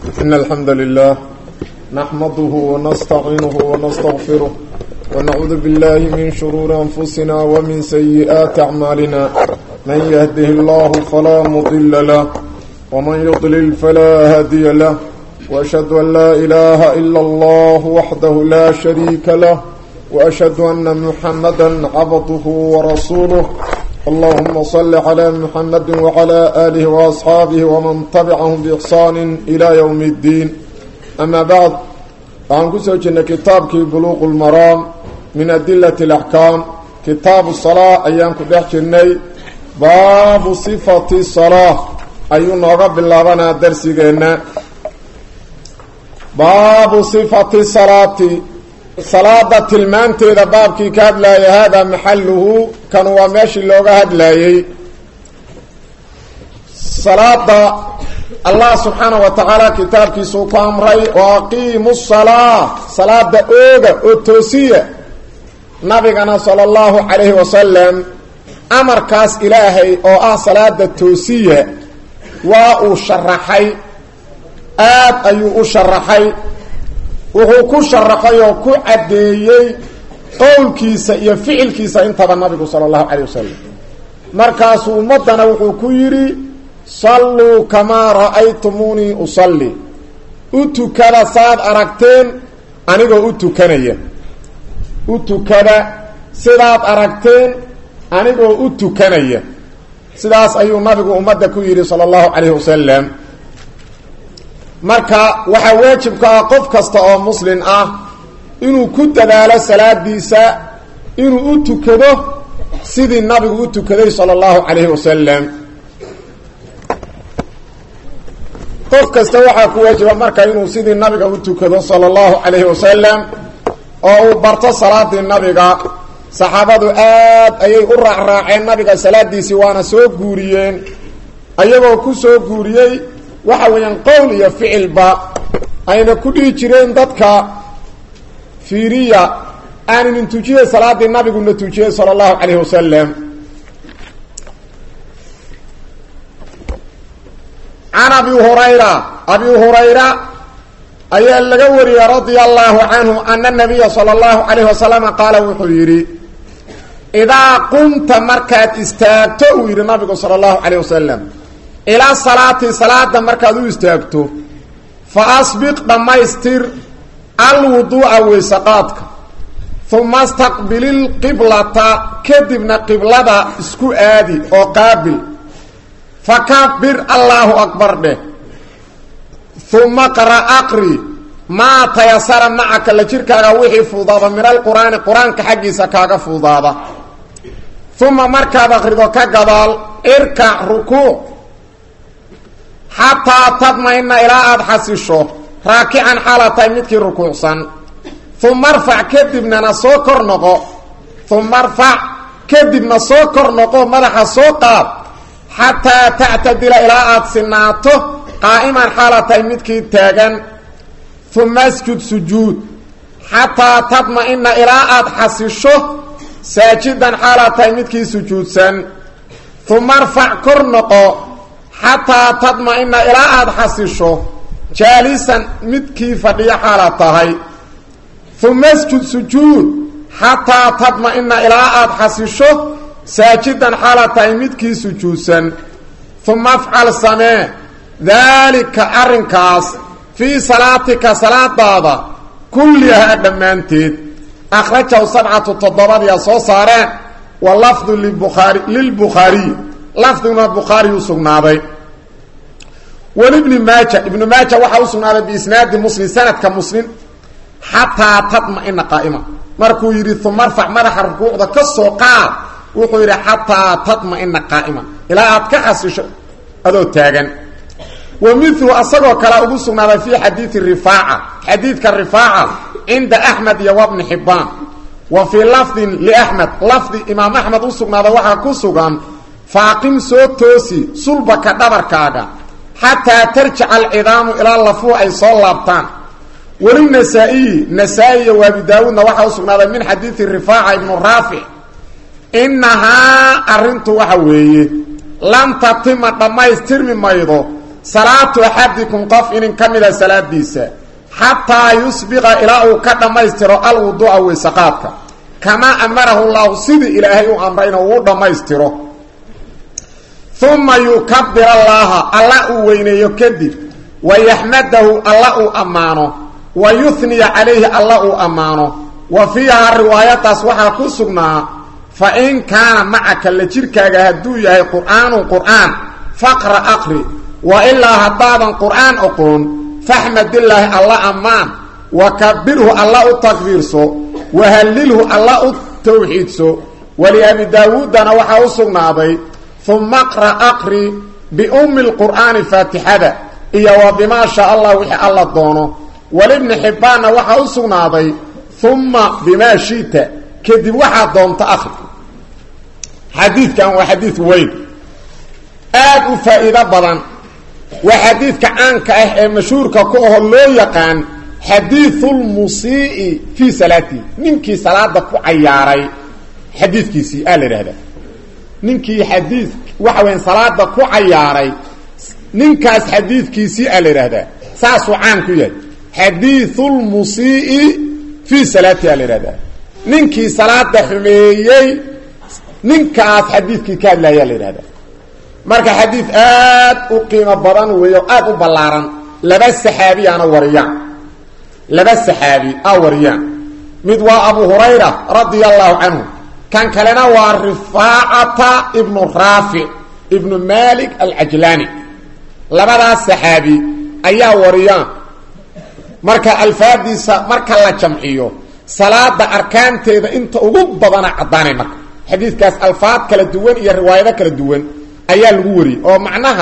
إن الحمد لله نحمده ونستعينه ونستغفره ونعوذ بالله من شرور أنفسنا ومن سيئات أعمالنا من يهده الله فلا مضل له ومن يضلل فلا هادي له وأشهد أن لا إله إلا الله وحده لا شريك له وأشهد أن محمدا عبده ورسوله اللهم صل على محمد وعلى آله وأصحابه ومن تبعهم بإحسان إلى يوم الدين أما بعد عن كسوجنا كتابك بلوغ المرام من أدلة الأحكام كتاب الصلاة أيام كدحجني باب صفة الصلاة أيونا رب الله بنا درسينا باب صفة الصلاة salaada tilmaanteeda baabkii ka hadlaayay haadaa maxaluhu kan waa meeshii looga hadlaayey salaada allah subxaanahu wa tacaala kitaabkiisuu ku amray oo aqiimu salaa salaada ooga oo toosiya nabigana sala allahu calayhi wasalam amarkaas ilaahay oo ah salaada toosiya waa uu sharaxay aad ayuu u sharaxay wuxuu ku sharaxay oo ku caddeeyey qowlkiisa iyo ficilkiisa intaba nabigu sala allahu calayh wasalam markaasuu ummaddana wuxuu ku yidhi salluu kamaa ra'aytumuunii usalli u tukada saad aragteen anigoo u tukanaya u tukada sidaad aragteen anigoo u tukanaya sidaas ayuu nabigu ummadda ku yidhi sala allahu calayhi wasalam marka waxaa waajibka ah qof kasta oo muslin ah inuu ku dadaalo salaadiisa inuu u tukado sidii nabigu u tukaday sala allahu calayhi wasalam qof kasta waxaa ku waajiba marka inuu sidii nabiga u tukado sala allahu calayhi wasalam oo uu barto salaadii nabiga saxaabadu aad ayay u raacraaceen nabiga salaadiisii waana soo guuriyeen ayagoo ku soo guuriyey waxa weeyaan qowl iyo ficilba ayna ku dhihi jireen dadka fiiriya aaninin tujiyey salaadii nabiguna tujiyey sala allahu calayhi wasalam can abi hurayra abi hurayra ayaa laga wariyey radia allahu canhu ana nabiya sala allahu calayhi wasalama qaala wuxuu yidhi idaa qumta markaad istaagto uu yidhi nabigu sala allahu calayh wasalam ilaa salaati salaada markaad u istaagto fa asbiq dhammaystir alwuduu'a weysaqaadka uma staqbililqiblata kadibna qiblada isku aadi oo qaabil fakabir allaahu akbar dheh uma qra aqri maa tayasara macaka la jirkaaga wixii fuudaada min alqur'aani qur-aanka xaggiisa kaaga fuudaada uma markaad akrido ka gadaal irkac rukuuc xataa tadma-ina ilaa aada xasisho raakican xaala tahay midkii rukuucsan uma arfac kadibnana soo kor noqo uma arfac kadibna soo kor noqo madaxa soo qaad xataa tactadila ilaa aada sinaato qaa'iman xaala tahay midkii taagan uma asjud sujuud xataa tadma-ina ilaa aada xasisho saajidan xaala tahay midkii sujuudsan uma arfac kor noqo xataa tadma-ina ilaa aada xasisho jaalisan midkii fadhiyo xaalaad tahay uma asjud sujuud xataa tadma-ina ilaa aada xasisho saajidan xaalaad tahay midkii sujuudsan uma afcal samee daalika arrinkaas fii salaatika salaadaada kullihaa dhammaanteed akhrajahu sabcatu toddobadiyaa soo saareen wa lafdu libukhaari lilbukhaariy lafdiguna bukhaari u sugnaaday walibni maaja ibnu maaja waxaa u sugnaaday biisnaadi muslim sanadka muslim xataa tadma-ina qaa'ima markuu yidhi uma arfac madaxa rukuucda ka soo qaad wuxuu yidhi xataa tadma-ina qaa'ima ilaa aad ka xasisho adoo taagan wa milu asagoo kalea ugu sugnaaday fii xadiidi rifaaca xadiidka rifaaca cinda axmed iyo wabni xibbaan wa fii lafdin liaxmed lafdi imaam axmed u sugnaaday waxaa ku sugan faaqim soo toosi sulbaka dhabarkaaga xataa tarjica alcidaamu ilaa lafuu ay soo laabtaan weli nasaa-iyi nasaa-i iyo waabi daawuudna waxaa u sugnaaday min xadiidi rifaaca ibnu raafic innahaa arrintu waxa weeye lan tatima dhammaystirmi maydo salaatu axadikum qof inin ka mida salaadiisa xataa yusbiqa ilaa uu ka dhammaystiro alwuduuca weysaqaadka kamaa amarahu llahu sidii ilaahay u amrayna uu dhammaystiro uma yukabir allaaha alla uu weyneeyo kadib wa yaxmadahu alla uu ammaano wa yuhniya calayhi alla uu ammaano wa fiihaa riwaayadaas waxaa ku sugnaa fa in kaana macaka la jirkaaga hadduu yahay qur'aanun qur'aan faqra aqri wa ilaa haddaadan qur'aan oqoon faxmadillaahi alla ammaan wa kabirhu alla u takbiirso wa hallilhu alla u tawxiidso waliabi daawuuddana waxaa u sugnaaday uma qra aqri biummi lqur'aani faatixada iyo wa bimaa shaa allah wixii alla doono walibni xibbaanna waxaa u sugnaaday uma bimaa shiita kadib waxaa doonta akri xadiidkan waa xadiid weyn aad u faa'iido badan waa xadiidka caanka ah ee mashhuurka ku aho loo yaqaan xadiiulmusii'i fii salaatihi ninkii salaada ku cayaaray xadiidkiisii aa la idhahdaa ninkii xadiid waxa weya salaada ku cayaaray ninkaas xadiidkiisii aa la idhahdaa saasuu caan ku yahay xadiiulmusii'i fii salaatihi aa la idhahdaa ninkii salaada xumeeyey ninkaas xadiidkii ka hadlaayaa la yidhahdaa marka xadiid aad u qiimo badan weeyo aad u ballaaran laba saxaabiyaana wariyaan laba saxaabi a wariyaan mid waa abu hurayra radia allahu canhu kan kalena waa rifaacata ibnu raafic ibnu malik alcajlaani labadaas saxaabi ayaa wariyaan marka alfaadiisa marka la jamciyo salaada arkaanteeda inta ugu badana caddaanay marka xadiidkaas alfaad kala duwan iyo riwaayado kala duwan ayaa lagu wariyey oo macnaha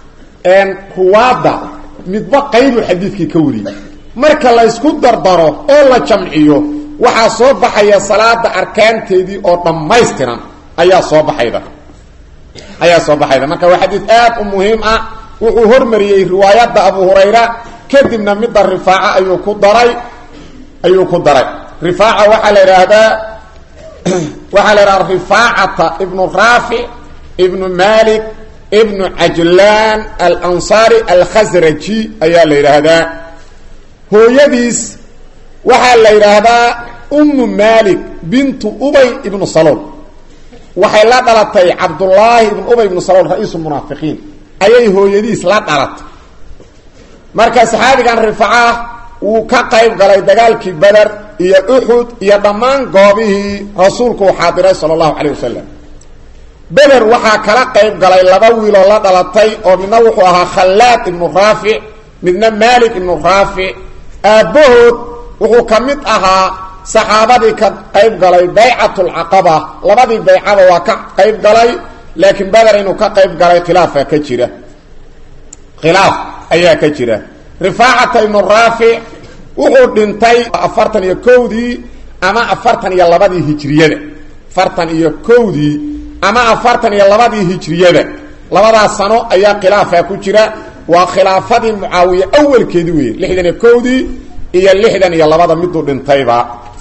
ruwaadda midba qaybu xadiidkii ka wariyey marka la ysku dardaro oo la jamciyo waxaa soo baxaya salaada arkaanteedii oo dhammaystiran ayaa soo baxayda ayaa soo baxayda marka waa xadiid aad u muhiim ah wuxuu hormariyey riwaayadda abu hurayra kadibna midda rifaaca ayuu ku daray ayuu ku daray rifaaca waxaa la idhaahdaa waxaa la idhahda rifaacata ibnu raafic ibnu malik ibnu cajlaan alansaari alkhasraji ayaa la yidhaahdaa hooyadiis waxaa la yidhaahdaa ummu malik bintu ubay ibnu salool waxay la dhalatay cabdullaahi ibnu ubay ibnu salool ra-iisu munaafiqiin ayay hooyadiis la dhalatay marka saxaabigan rifaca wuu ka qayb galay dagaalkii beder iyo uxud iyo dhammaan goobihii rasuulku uu xaadiray sala allahu calayh wasalam beder waxaa kala qayb galay laba wiiloo la dhalatay oo midna wuxuu ahaa khallaad ibnu raafic midna maalik ibnu raafic aabbahood wuxuu ka mid ahaa saxaabadii ka qayb galay baycatulcaqaba labadii baycaba waa ka qayb galay laakiin beder inuu ka qayb galay khilaafa ka jira khilaaf ayaa ka jira rifaacata ibnu raafic wuxuu dhintay afartan iyo kowdii ama afartan iyo labadii hijriyada afartan iyo kowdii ama afartan iyo labadii hijriyada labadaas sano ayaa khilaafa ku jira waa khilaafadii mucaawiye awalkeedii weeye lixdan iyo kowdii iyo lixdan iyo labada miduu dhintayba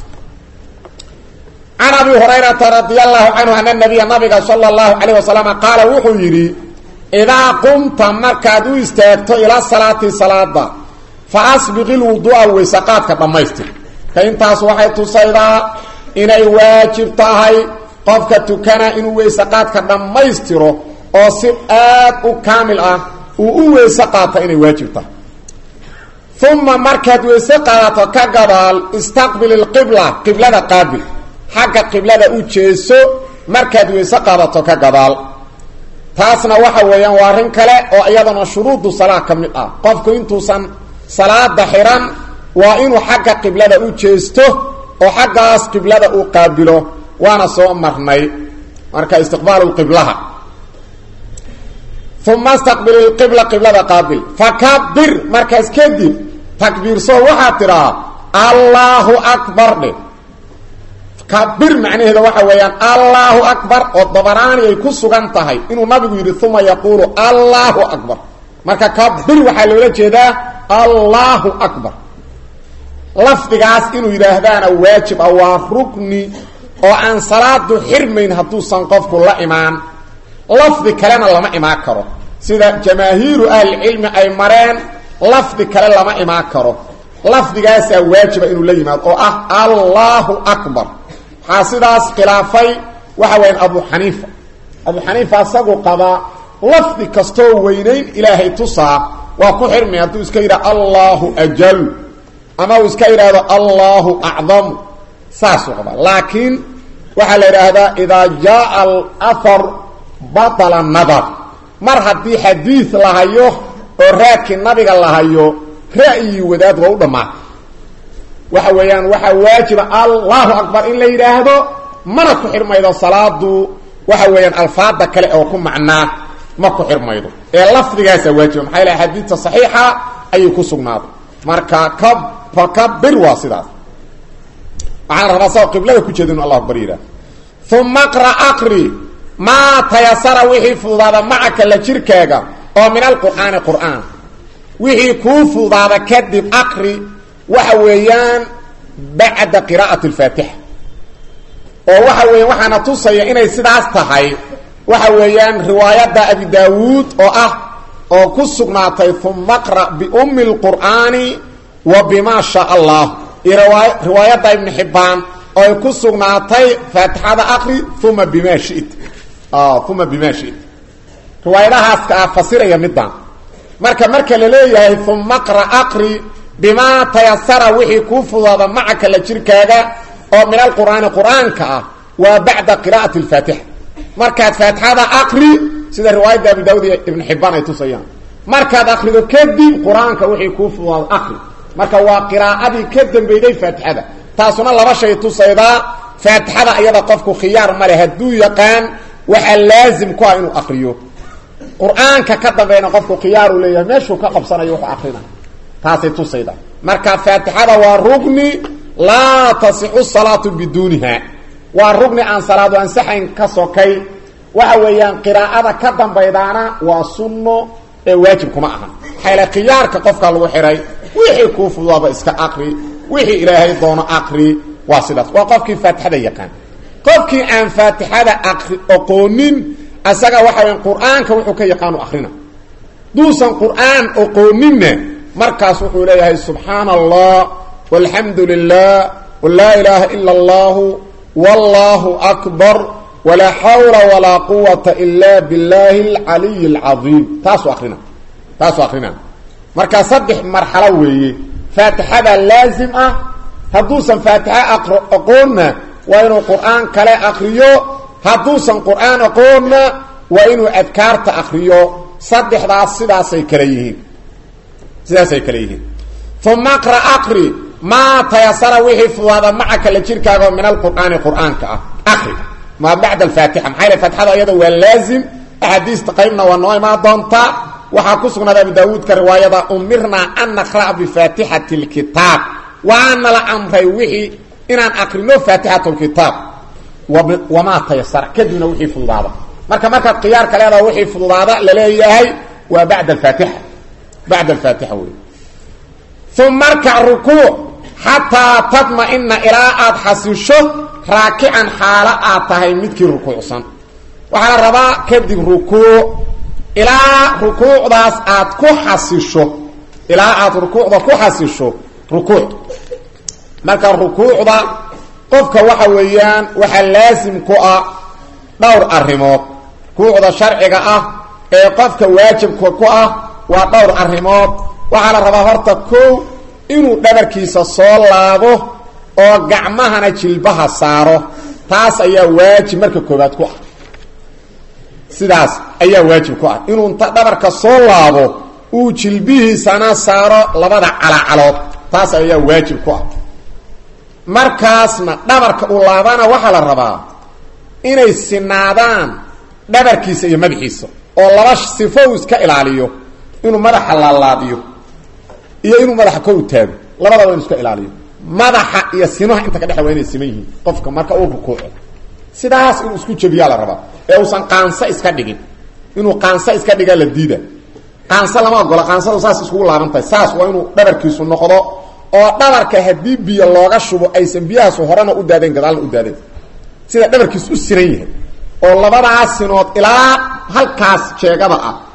can abi hurayrata radi allahu canhu ana nabiya nabiga sala allahu calayh wasalam qaala wuxuu yidhi idaa qumta markaad u istaagto ilaa salaati salaada fa asbiqi lwuduu'a weysaqaadka dhammaystir ka intaas waxay tusaydaa inay waajib tahay qofka tukana inuu weysaqaadka dhammaystiro oo si aad u kaamil ah uu u weyse qaata inay waajib tahay uma markaad weyse qaadato ka gadaal istaqbil ilqibla qiblada qaabil xagga qiblada u jeeso markaad weyse qaadato ka gadaal taasna waxa weeyaan waa arrin kale oo iyadana shuruudu salaa ka mid ah qofku intuusan salaada xiran waa inuu xagga qiblada u jeesto oo xaggaas qiblada uu qaabilo waana soo marnay marka istiqbaalu qiblaha uma staqbil ilqibla qiblada qaabil fakabir markaas kadib takbiirso waxaad tidhahaa allaahu akbar dhe kabir macnaheeda waxa weeyaan allaahu akbar oo dabaraani ay ku sugan tahay inuu nabigu yidhi uma yaquulu allaahu akbar marka kabir waxaa loola jeedaa allaahu akbar lafdigaas inuu yidhaahdaana waajib ah waa rukni oo aan salaadu xirmayn hadduusan qofku la imaan lafdi kalena lama imaan karo sida jamaahiiru ahlicilmi ay mareen lafdi kale lama imaan karo lafdigaasaa waajiba inuu la yimaado oo ah allahu akbar waxaa sidaas khilaafay waxa weyaan abu xaniifa abu xaniifa asagu qabaa lafdi kastoo weynayn ilaahay tusaa waa ku xirmay hadduu iska yidhaha allahu ajal ama uu iska yidhaahdo allahu acdamu saasuu qabaa laakiin waxaa la yidhaahdaa idaa jaaa alahar batala nadar mar haddii xadiid la hayo oo raadkii nabiga la hayo ra'yi wadaad waa u dhammaatay waxa weeyaan waxaa waajiba allahu akbar in la yidhaahdo mana ku xirmaydo salaadu waxa weeyaan alfaada kale oo ku macnaa ma ku xirmaydo ee lafdigaasaa waajiba maxaa yalaha xadiidta saxiixa ayay ku sugnaaday marka ka fakabir waa sidaas waxaan rabaa sao qiblada ku jeeda inu allah akbar yidhahdo uma qra aqri maa tayasara wixii fududaada macaka la jirkaaga oo min alqur'aani qur'aan wixii kuu fududaada kadib aqri waxa weeyaan bacda qiraa'ati alfaatixa oo waxa weeyaan waxaana tusaya inay sidaas tahay waxa weeyaan riwaayadda abi daawuud oo ah oo ku sugnaatay uma qra' biummi lqur'aani wa bima shaa allah iyo riwaayadda ibni xibbaan oo ay ku sugnaatay faatixada aqri uma bima shit uma bima shit riwaayadahaaska ah fasiraya middan marka marka la leeyahay uma qra aqri bimaa tayasara wixii kuu fudaada macaka la jirkaaga oo min alqur'aani qur'aanka ah waa bacda qiraa'ati alfaatixa markaad faatixada aqri sida riwaayadda abu daawud iyo ibnu xibbaan ay tusayaan markaad akrido kadib qur-aanka wixii kuu fudaado aqri marka waa qiraa'adii ka dambeyday faatixada taasuna laba shay tusaydaa faatixada ayada qofku khiyaar ma leh hadduu yaqaan waxaa laazim ku ah inuu akriyo qur-aanka ka dambeeyna qofku khiyaaru leeyahay meeshuu ka qabsanayo wuxuu akrina taasay tusaydaa marka faatixada waa rugni laa tasixu salaatu biduuniha waa rugni aan salaadu ansaxayn ka sokay waxa weeyaan qiraa'ada ka dambaydaana waa sunno ee waajib kuma aha maxayle khiyaarka qofkaa lagu xihay wixii kuu fudaaba iska aqri wixii ilaahay doono aqri waa sidaas waa qofkii faatixada yaqaan qofkii aan faatixada aqri oqoonin asaga waxa weya qur-aanka wuxuu ka yaqaanu akrina duusan qur-aan oqooninna markaas wuxuu leeyahay subxaana allah walxamdu lilah walaa ilaaha ila allahu wallahu akbar walaa xawla walaa quwata ila billahi alcaliy alcadiim taasuu akrina taasuu akrina markaa saddex marxalo weeye faatixada laazim ah hadduusan faatixa aqro aqoonna waa inuu qur-aan kale akriyo hadduusan qur-aan aqoonna waa inuu adkaarta akriyo saddexdaas sidaasay kale yihiin sidaasay kale yihiin uma qra aqri maa tayasara wixii fudaada macaka la jirkaaga min alqur'aani qur-aanka ah akri maa bacda alfaatixa maxaa yale faatixada iyada waa laazim axaadiista qaybna waa noo imaan doontaa waxaa ku sugnaada abu daawuudka riwaayada umirnaa an naqra'a bifaatixati lkitaab waana la amray wixii inaan akrino faatixat lkitaab wamaa tayasara kadibna wixii fududaada marka markaad khiyaarka leedaha wixii fududaada laleeyahay waa bacda alfaatixa bacda alfaatixa wey uma arkac rukuuc xataa tadma-ina ilaa aada xasisho raakican xaalo aad tahay midkii rukuucsan waxaa la rabaa kadib rukuuc ilaa rukuucdaas aad ku xasisho ilaa aada rukuucda ku xasisho rukuuc marka rukuucda qofka waxa weeyaan waxaa laasim ku ah dhowr arrimood rukuucda sharciga ah ee qofka waajibka ku ah waa dhowr arrimood waxaa la rabaa horta kow inuu dhabarkiisa soo laabo oo gacmahana jilbaha saaro taas ayaa waajib marka koobaad ku ah sidaas ayaa waajib ku ah inuu inta dhabarka soo laabo uu jilbihiisana saaro labada calacalood taas ayaa waajib ku ah markaasna dhabarka uu laabana waxaa la rabaa inay sinaadaan dhabarkiisa iyo madaxiisa oo laba sifo uu iska ilaaliyo inuu madaxa laalaadiyo iyo inuu madaxa kor u taago labadaba inu iska ilaaliyo madaxa iyo simaha inta ka dhexe waa inay siman yihiin qofka marka uu rukuuco sidaas inuu isku jebiyaa la rabaa ee uusan qaanso iska dhigin inuu qaanso iska dhigaa la diida qaanso lama ogola qaansada saas iskugu laaban tahay saas waa inuu dhabarkiisu noqdo oo dhabarka haddii biyo looga shubo aysan biyahaasu horena u daadeen gadaalna u daadeen sida dhabarkiisu u siran yahay oo labadaas sinood ilaa halkaas jeegada ah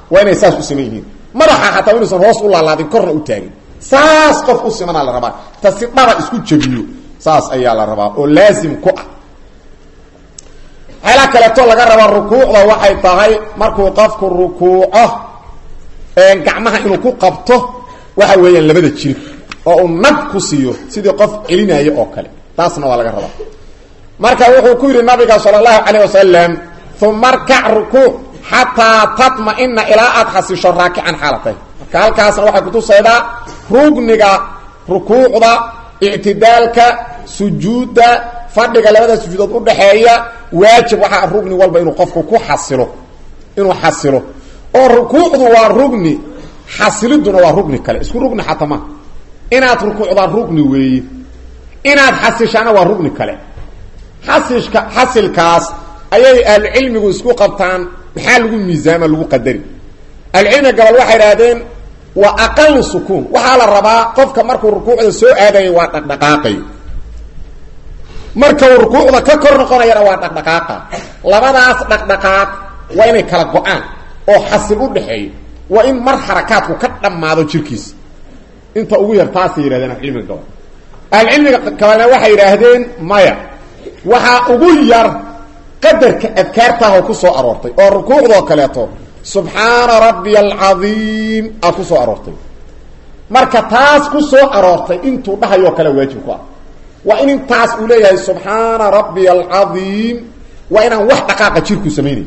waa inay saas u siman yihiin madaxa xataa inuusan hoos u laalaadin korna u taagin saas qof u simanaa la rabaa ta si dhaba isku jabiyo saas ayaa la rabaa oo laazim ku ah waxyaalaha kaleeto laga rabaa rukuucda waxay tahay markuu qofku rukuuco gacmaha inuu ku qabto waxa weeyaan labada jirib oo uu nab ku siiyo sidii qof celinaayo oo kale taasna waa laga rabaa marka wuxuu ku yidhi nabiga sala allahu calayh wasalam uma arkac rukuuc xataa tatma-ina ilaa aada xasisho raakican xaalatay marka halkaasna waxay kutusaydaa rugniga rukuucda ictidaalka sujuudda fadhiga labada sujuudood udhaxeeya waajib waxaa rugni walba inuu qofku ku xasilo inuu xasilo oo rukuucdu waa rugni xasiliduna waa rugni kale isku rugni xataa ma inaad rukuucdaa rugni weeye inaad xasishaana waa rugni kale xasishka xasilkaas ayay ahlucilmigu isku qabtaan maxaa lagu miisaama lagu qadari ahlucilmiga gobol waxay idhaahdeen waa aqalu sukuun waxaa la rabaa qofka markuu rukuucda soo aadayo waa dhaqdhaqaaqayo marka uu rukuucda ka kor noqonayana waa dhaqdhaqaaqa labadaas dhaqdhaqaaq waa inay kala go-aan oo xasil u dhaxeeyo waa in mar xarakaadku ka dhammaado jirkiisa inta ugu yar taasay yidhahdeen ahlucilmiga gobol ahlucilmiga kabalna waxay yidhaahdeen maya waxaa ugu yar qadarka adkaartaahoo ku soo aroortay oo rukuucdoo kaleeto subxaana rabbiya alcadiim aa ku soo aroortay marka taas ku soo aroortay intuu dhahayoo kale waajib ku ah waa in intaas uu leeyahay subxaana rabbiya alcadiim waa inaan wax dhaqaaqa jirku samaynayn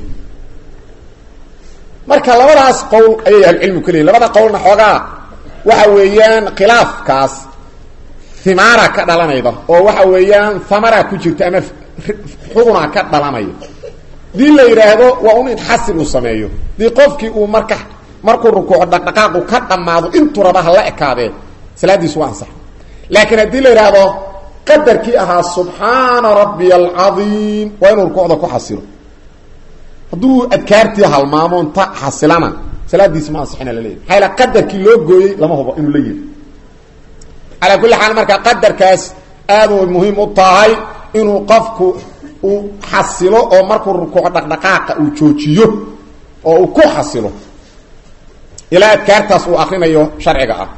marka labadaas qowl ayay ahlucilmigu ka leeyiin labada qowlna xoogaa waxa weeyaan khilaafkaas himaara ka dhalanayda oo waxa weeyaan hamara ku jirta ama xuguna ka dhalanaya dii la yidhaahdo waa un in xasil uu sameeyo dii qofkii uu marka markuu rukuuco dhaqdhaqaaqu ka dhammaado intuu raba hala ekaadee salaadiisu waa ansax laakiin haddii la yidhaahdo qadarkii ahaa subxaana rabbiya alcadiim waa inuu rukuucda ku xasilo hadduu adkaartii halmaamoon ta xasilana salaadiisi ma ansixina laleeyahy maxaa yala qadarkii loo gooyey lama hubo inuu la yiri calaa kulli xaal marka qadarkaas aad way muhiim u tahay inuu qofku uu xasilo oo markuu rukuuco dhaqdhaqaaqa uu joojiyo oo uu ku xasilo ilaa adkaartaas uu akrinayo sharciga ah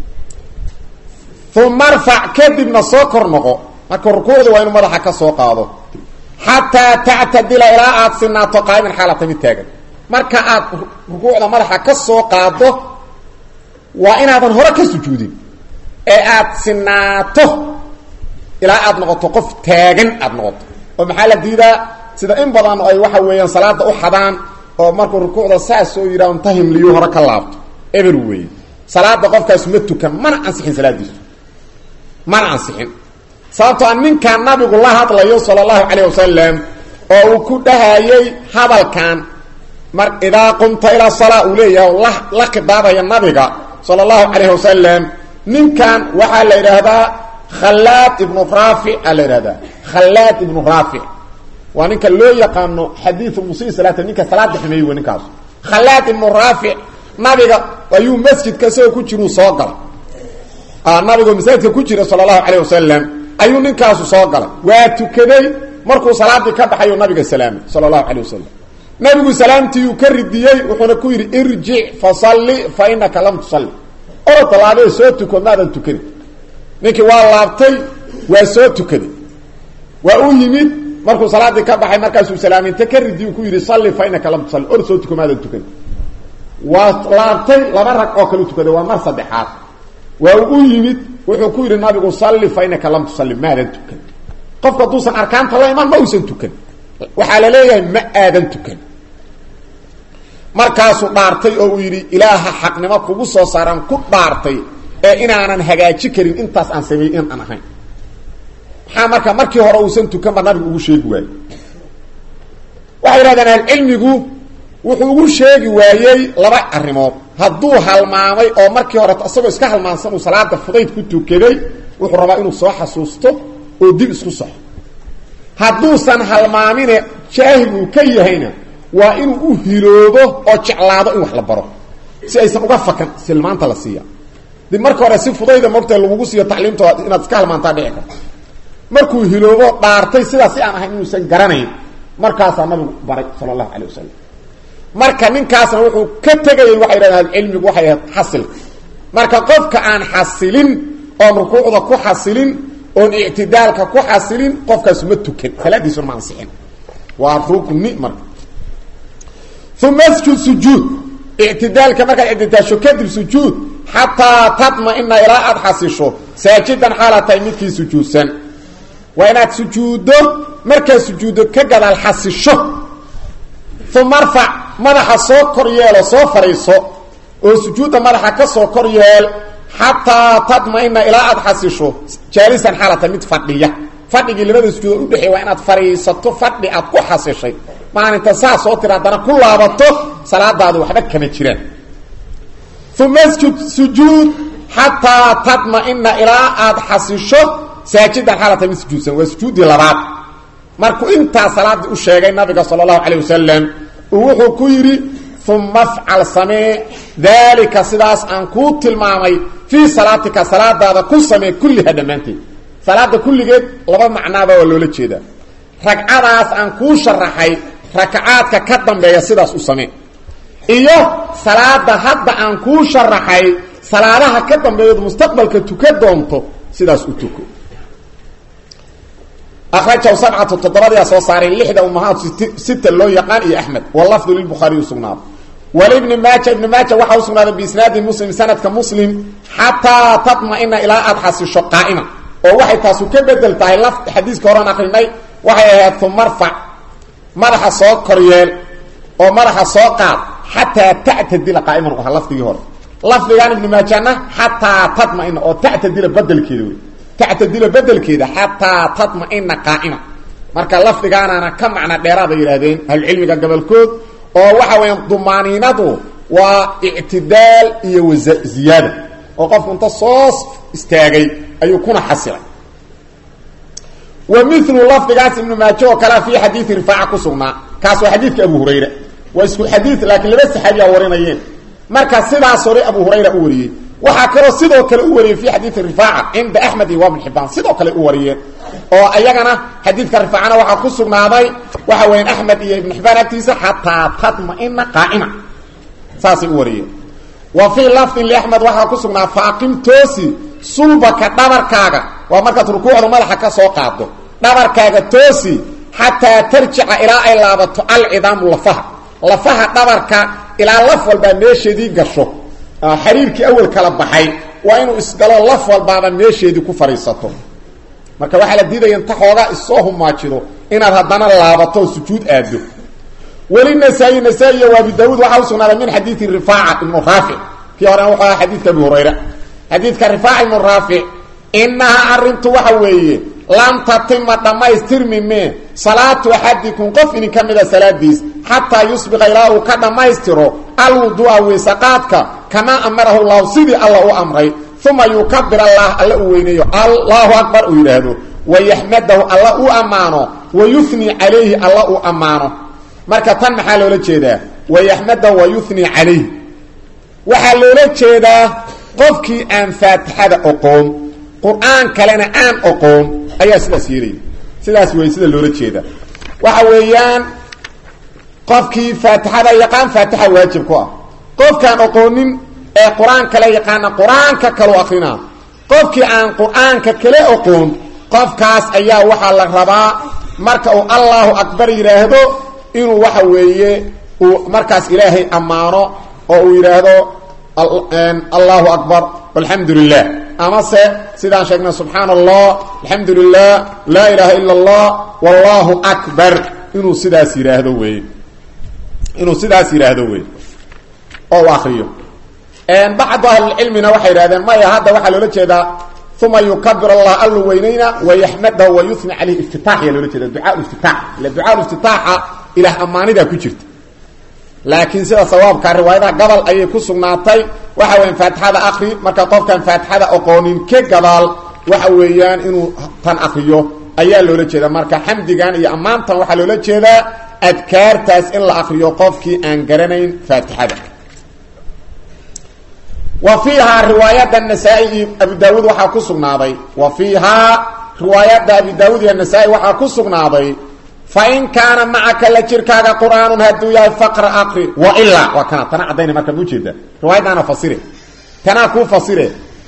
uma arfac kadibna soo kor noqo marka rukuucda waa inuu madaxa ka soo qaado xataa tactadila ilaa aada sinaato qaa'iman xaalata mid taagan marka aad rukuucda madaxa ka soo qaado waa inaadan hore ka sujuudin ee aada sinaato ilaa aada noqoto qof taagan aada noqoto oo maxaa la diidaa sida in badan ay waxa weeyaan salaada u xadaan oo markuu rukuucda saas soo yidhaah unta himliyu hore ka laabto eber weeye salaada qofkaas ma tukan mana ansixin salaadiisu mana ansixin sababtoo a ninkaa nabigu la hadlayo sala allahu calayh wasalam oo uu ku dhahayay hadalkan mar idaa qumta ilaa salaa uu leeyahay la la khidaabaya nabiga sala allahu calayh wasalam ninkan waxaa la yidhaahdaa khallaad ibnu raafic aa la yidhahdaa khallaad ibnu raafic waa ninka loo yaqaano xadiiu musii salaata ninka salaada xumeeyey w ninkaas khallaad ibnu raafic nabiga ayuu masjidka isagoo ku jiruu soo galay nabigoo masaajidka ku jira sala allahu calayh wasalam ayuu ninkaasu soo galay waa tukaday markuu salaadii ka baxayu nabiga salaamay sala allahu calayh wasalam nabigu salaamtiiyuu ka ridiyey wuxuuna ku yidhi irjic fasalli fa inaka lam tusalli orod laabee soo tuko maadan tukanin ninkii waa laabtay waa soo tukaday waa u yimid markuu salaadii ka baxay markaasuu salaaminta ka ridiyu ku yidhi salli fa inaka lam tusalli orod soo tuko maadan tukanin waa laabtay laba rag oo kale u tukaday waa mar saddexaad waa u yimid wuxuu ku yidhi nabigu salli fa inaka lam tusalli maadan tukan qofku hadduusan arkaanta la iman ma uusan tukan waxaa la leeyahay ma aadan tukan markaasuu dhaartay oo uu yidhi ilaaha xaqnimo kugu soo saaraan ku dhaartay ee inaanan hagaaji karin intaas aan sameeyey in aan ahayn maxaa marka markii hore uusan tukanba nabigu ugu sheegi waayey waxay yidhahdeen ahlucilmigu wuxuu ugu sheegi waayey laba arrimood hadduu halmaamay oo markii hore isagoo iska halmaansan uu salaada fudayd ku tukaday wuxuu rabaa inuu soo xasuusto oo dib isku soxo hadduusan halmaamine jaahil uu ka yahayna waa inuu u hiloobo oo jeclaado in wax la baro si aysan uga fakan silmaanta la siiya dib marka hore si fudayda mogta lagugu siiyo tacliimtooda inaad iska halmaantaa dhici karto markuu hiloobo dhaartay sidaas si aan ahayn inuusan garanayn markaasaa nabigu baray sala allahu calay wasalam marka ninkaasna wuxuu ka tegayay waxay yidhahdeen cilmigu waxay ahayd xasilka marka qofka aan xasilin oon rukuucda ku xasilin oon ictidaalka ku xasilin qofkaas ma tukan salaadiisuna ma ansixin waa rukni marka uma sjud sujuud ictidaalka markaad ictidaasho kadib sujuud xataa tadma-ina ilaa aada xasisho saajidan xaala tahay midkii sujuudsan waa inaad sujuuddo markaad sujuuddo ka gadaal xasisho uma arfac madaxa soo kor yeelo soo fadhiiso oo sujuudda madaxa ka soo kor yeel xataa tadma-ina ilaa aada xasisho jaalisan xaala tahay mid fadhiya fadhigii labada sujuudood udhexeey waa inaad fadhiisato fadhi aad ku xasishay maalinta saa soo tira haddana ku laabato salaadaadi waxba kama jiraan uma sjud sujuud xataa tadma-ina ilaa aada xasisho saajidan xaalata mid sujuudsan waa sujuuddii labaad markuu intaa salaaddii u sheegay nabiga sala allahu calayh wasalam uu wuxuu ku yidhi uma afcal samee daalika sidaas aan kuu tilmaamay fii salaatika salaadaada ku samee kulliha dhammaanteed salaada kulligeed laba macnaaba waa loola jeedaa ragcadaas aan kuu sharaxay rakacaadka ka dambeeya sidaas u samee iyo salaada hadda aan kuu sharaxay salaadaha ka dambeeyood mustaqbalka tuka doonto sidaas u tuko akrajahu sabcatu toddobadiyaa soo saaray lixda umahaad sita loo yaqaan iyo axmed walafdu lilbukhaariy usugnaado walibni maaja ibni maaja waxaa usugnaaday biisnaadi muslim sanadka muslim xataa tadma-ina ilaa aada xasisho qaa'ima oo waxay taasu ka bedel tahay laf xadiiska horean akrinay waxay ahayd tumarfac madaxa soo koryeel oo madaxa soo qaad xataa tactadila qaa'iman u ahaa lafdigii hore lafdigan ibni maajana xataa tadma-ina oo tactadila bedelkeeda wey tactadila bedelkeeda xataa tadma-ina qaa'ima marka lafdigaanana ka macna dheeraada yidhaahdeen ahlucilmiga gobolkood oo waxa weeyaan dumaaniinadu waa ictidaal iyo waziyaada oo qofku inta soo istaagay ayuu kuna xasilay wa milu lafdigaas ibnu maaje oo kalea fii xadiidi rifaaca ku sugnaa kaas waa xadiidka abu hurayra waa isku xadiid laakiin laba saxaabiya warinayeen marka sidaas hore abu hurayra u wariyey waxaa kaloo sidoo kale u wariyey fi xadiidi rifaaca cinda axmed iyo wabn xibaan sidoo kale u wariyeen oo ayagana xadiidka rifaacana waxaa ku sugnaaday waxa weyan axmed iyo ibn xibaan agtiisa xataa tadma-ina qaa'ima saasay u wariyeen wa fii lafdin liaxmed waxaa ku sugnaa faaqim toosi sulbaka dhabarkaaga waa markaad rukuucda madaxa ka soo qaado dhabarkaaga toosi xataa tarjica ilaa ay laabato alcidaamu lafaha lafaha dhabarka ilaa laf walbaa meesheedii gasho xariirkii awel kala baxay waa inuu isgalo laf walbaaba meesheedii ku fadhiisato marka waxaa la diidaya inta xoogaa issoo humaajido inaad haddana laabato oo sujuud aado weli nasaa-i nasaa-i iyo abi daawuud waxaa usugnaaday min xadiidi rifaaca ibnu raafic kii horena wuxuu ahaa xadiidka abi hurayra xadiidka rifaac ibnu raafic inahaa arrintu waxa weeye lam tatima dhammaystirmi mee salaatu axadikum qof idin ka mida salaadiis xataa yusbiqa ilaa uu ka dhammaystiro alwuduu'a weysaqaadka kamaa amarahu llahu sidii alla u amray uma yukabir allah alla uu weyneeyo allahu akbar uu yidhaahdo wayaxmadahu alla u ammaano wayuni calayhi alla uu ammaano marka tan maxaa loola jeedaa wayaxmadahu wayuni calayhi waxaa loola jeedaa qofkii aan faatixada oqoon qur-aan kalena aan oqoon ayaa sidaas yeelaya sidaas wey sida loola jeeda waxa weeyaan qofkii faatixada yaqaan faatixa waajib ku ah qofkaan oqoonin ee qur-aan kale yaqaana qur-aanka kalu akrinaa qofkii aan qur-aanka kale oqoon qofkaas ayaa waxaa la rabaa marka uu allahu akbar yidhaahdo inuu waxa weeye uu markaas ilaahay ammaano oo uu yidhaahdo allahu akbar alxamdu lilah amase sidaan sheegnay subxaana allah alxamdu lilah laa ilaaha ila allah wallahu akbar inuu sidaas yidhaahdo wey inuu sidaas yidhaahdo wey oo u akriyo bacdu ahlilcilmina waxay yidhahdeen maya hadda waxaa loola jeedaa uma yukabir allah allu weynayna wayaxmadahu wayuni caleyhi iftitaax yaa loola jeeda ducaa iftitaax ila ducaa iftitaaxa ilaah ammaanidaa ku jirta laakiin sida sawaabka riwaayadaha gabal ayay ku sugnaatay waxa weyan faatixada akri marka qofkaan faatixada oqoonin ka gadaal waxa weeyaan inuu tan akriyo ayaa loola jeeda marka xamdigan iyo ammaantan waxaa loola jeedaa adkaartaas in la akriyo qofkii aan garanayn faatixada wa fiihaa riwaayadda nasaa-i iyo abu daawuud waxaa ku sugnaaday wa fiihaa riwaayadda abi daawuud iyo nasaa-i waxaa ku sugnaaday fain kaana macaka la jirkaaga qur'aanun hadduu yahay faqra aqri wailaa waa kana tana caddayna marka ma ujeeda riwaayadaana fasire tanaa kuu fasire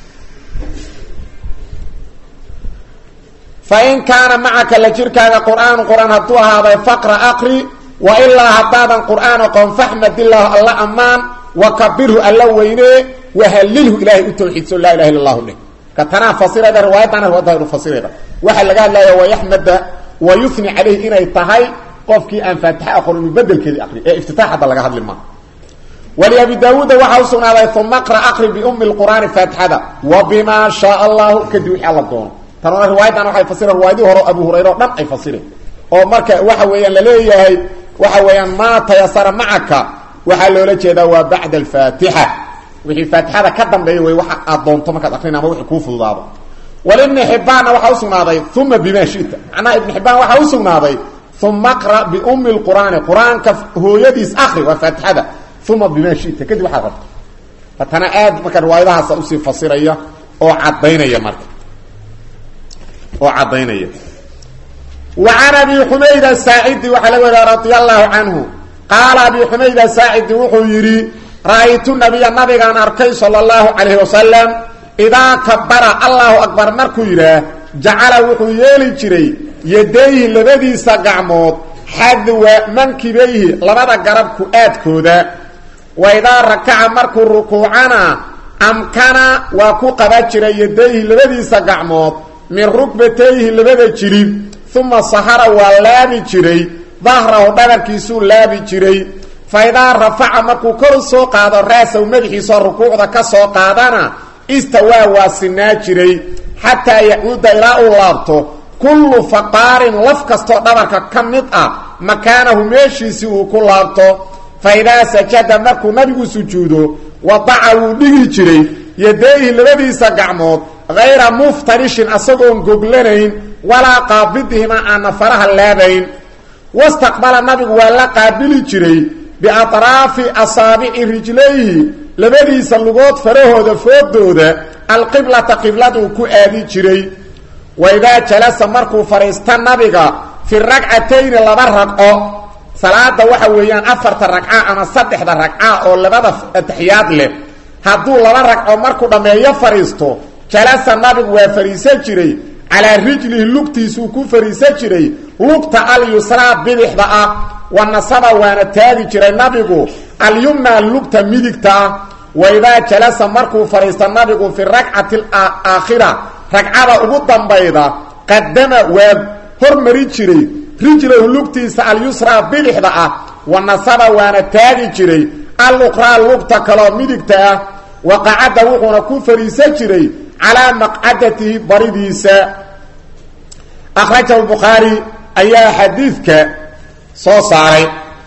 fain kaana macaka la jirkaaga qur'aanu qur'aan hadduu ahaaday faqra aqri wailaa haddaadan qur'aan aqoon faxmadillahu alla ammaan wakabirhu alla weynee wahalilhu ilaahay u tawxiidso laa ilaha illa allahu dheh ka tanaa fasirayda riwaayadana riwaayada fasirayda waxaa laga hadlaya wayaxmada wayuni calayhi inay tahay qofkii aan faatixa aqoon inuu bedelkeedii aqri ee iftitaax hadda laga hadli maa waliabi daawuuda waxaa usugnaaday uma qra aqri biumi lqur'aani faatixada wa bimaa shaa allahu kadib wixii alla doono tanona riwaayadan waxay fasireen riwaayadii hore abu hurayre o dhan ay fasireen oo marka waxa weeyaan laleeyahay waxa weeyaan maa tayasara macaka waxaa loola jeedaa waa bacda alfaatixa wixii faatixada ka dambeeya wey waxa aad doonto markaad aqrin ama wixii kuu fududaado walibni xibbaanna waxaa usugnaaday uma bima shita macnaha ibni xibbaan waxaa usugnaaday uma qra biumi lqur'aani qur-aanka hooyadiis akri waa faatixada uma bima shita kadib waxaad rabto fatana aad marka riwaayadahaasa usii fasiraya oo cadaynaya marka oo caddaynaya wa can abi xumayd asaacidi waxaa laga wariya radia allahu canhu qaala abi xumayd asaacidi wuxuu yidhi ra-aytu nabiya nabigaan arkay sala allahu calayhi wasalam idaa kabara allahu akbar markuu yidhaah jacala wuxuu yeeli jiray yadayhi labadiisa gacmood xadwa mankibayhi labada garab ku-aadkooda wa idaa rakaca markuu rukuucana amkana waa ku qaban jiray yadayhi labadiisa gacmood min rukbatayhi labada jirib uma sahara waa laabi jiray dahrahu dhabarkiisuu laabi jiray fa idaa rafaca markuu kor soo qaado raasaw madaxiisoo rukuucda ka soo qaadana istawaa waa sinaa jiray xataa yacuuda ilaa uu laabto kullu faqaarin laf kastoo dhabarka ka mid ah makaanahu meeshiisii uu ku laabto fa idaa sajada markuu nabigu sujuudo wadaca wuu dhigi jiray yadayhi labadiisa gacmood hayra muftarishin asagoon goglanayn walaa qaabidihima aana faraha laabayn wastaqbala nabigu waa la qaabili jiray biatraafi asaabici rijlayhi labadiisa lugood farahooda foodooda alqiblata qibladuu ku aadi jiray wa idaa jalasa markuu fadhiista nabiga fi ragcatayni laba ragco salaada waxa weeyaan afarta ragca ama saddexda ragca oo labada ataxiyaad leh hadduu laba ragco markuu dhammeeyo fadhiisto jalasa nabigu waa fadhiisan jiray calaa rijlihi lugtiisuu ku fadhiisan jiray lugta alyusraa bidixda ah wa nasaba waana taagi jiray nabigu alyumna lugta midigta ah wa idaa jalasa markuu fadhiista nabigu fi rakcati aakhira ragcada ugu dambayda qadama waa hormari jiray rijlahu lugtiisa alyusraa bidixda ah wa nasaba waana taagi jiray aluqraa lugta kaloo midigta ah wa qacadda wuxuuna ku fadhiisan jiray calaa maqcadatihi baridiisa akhrajahu bukhaari ayaa xadiidka soo saaray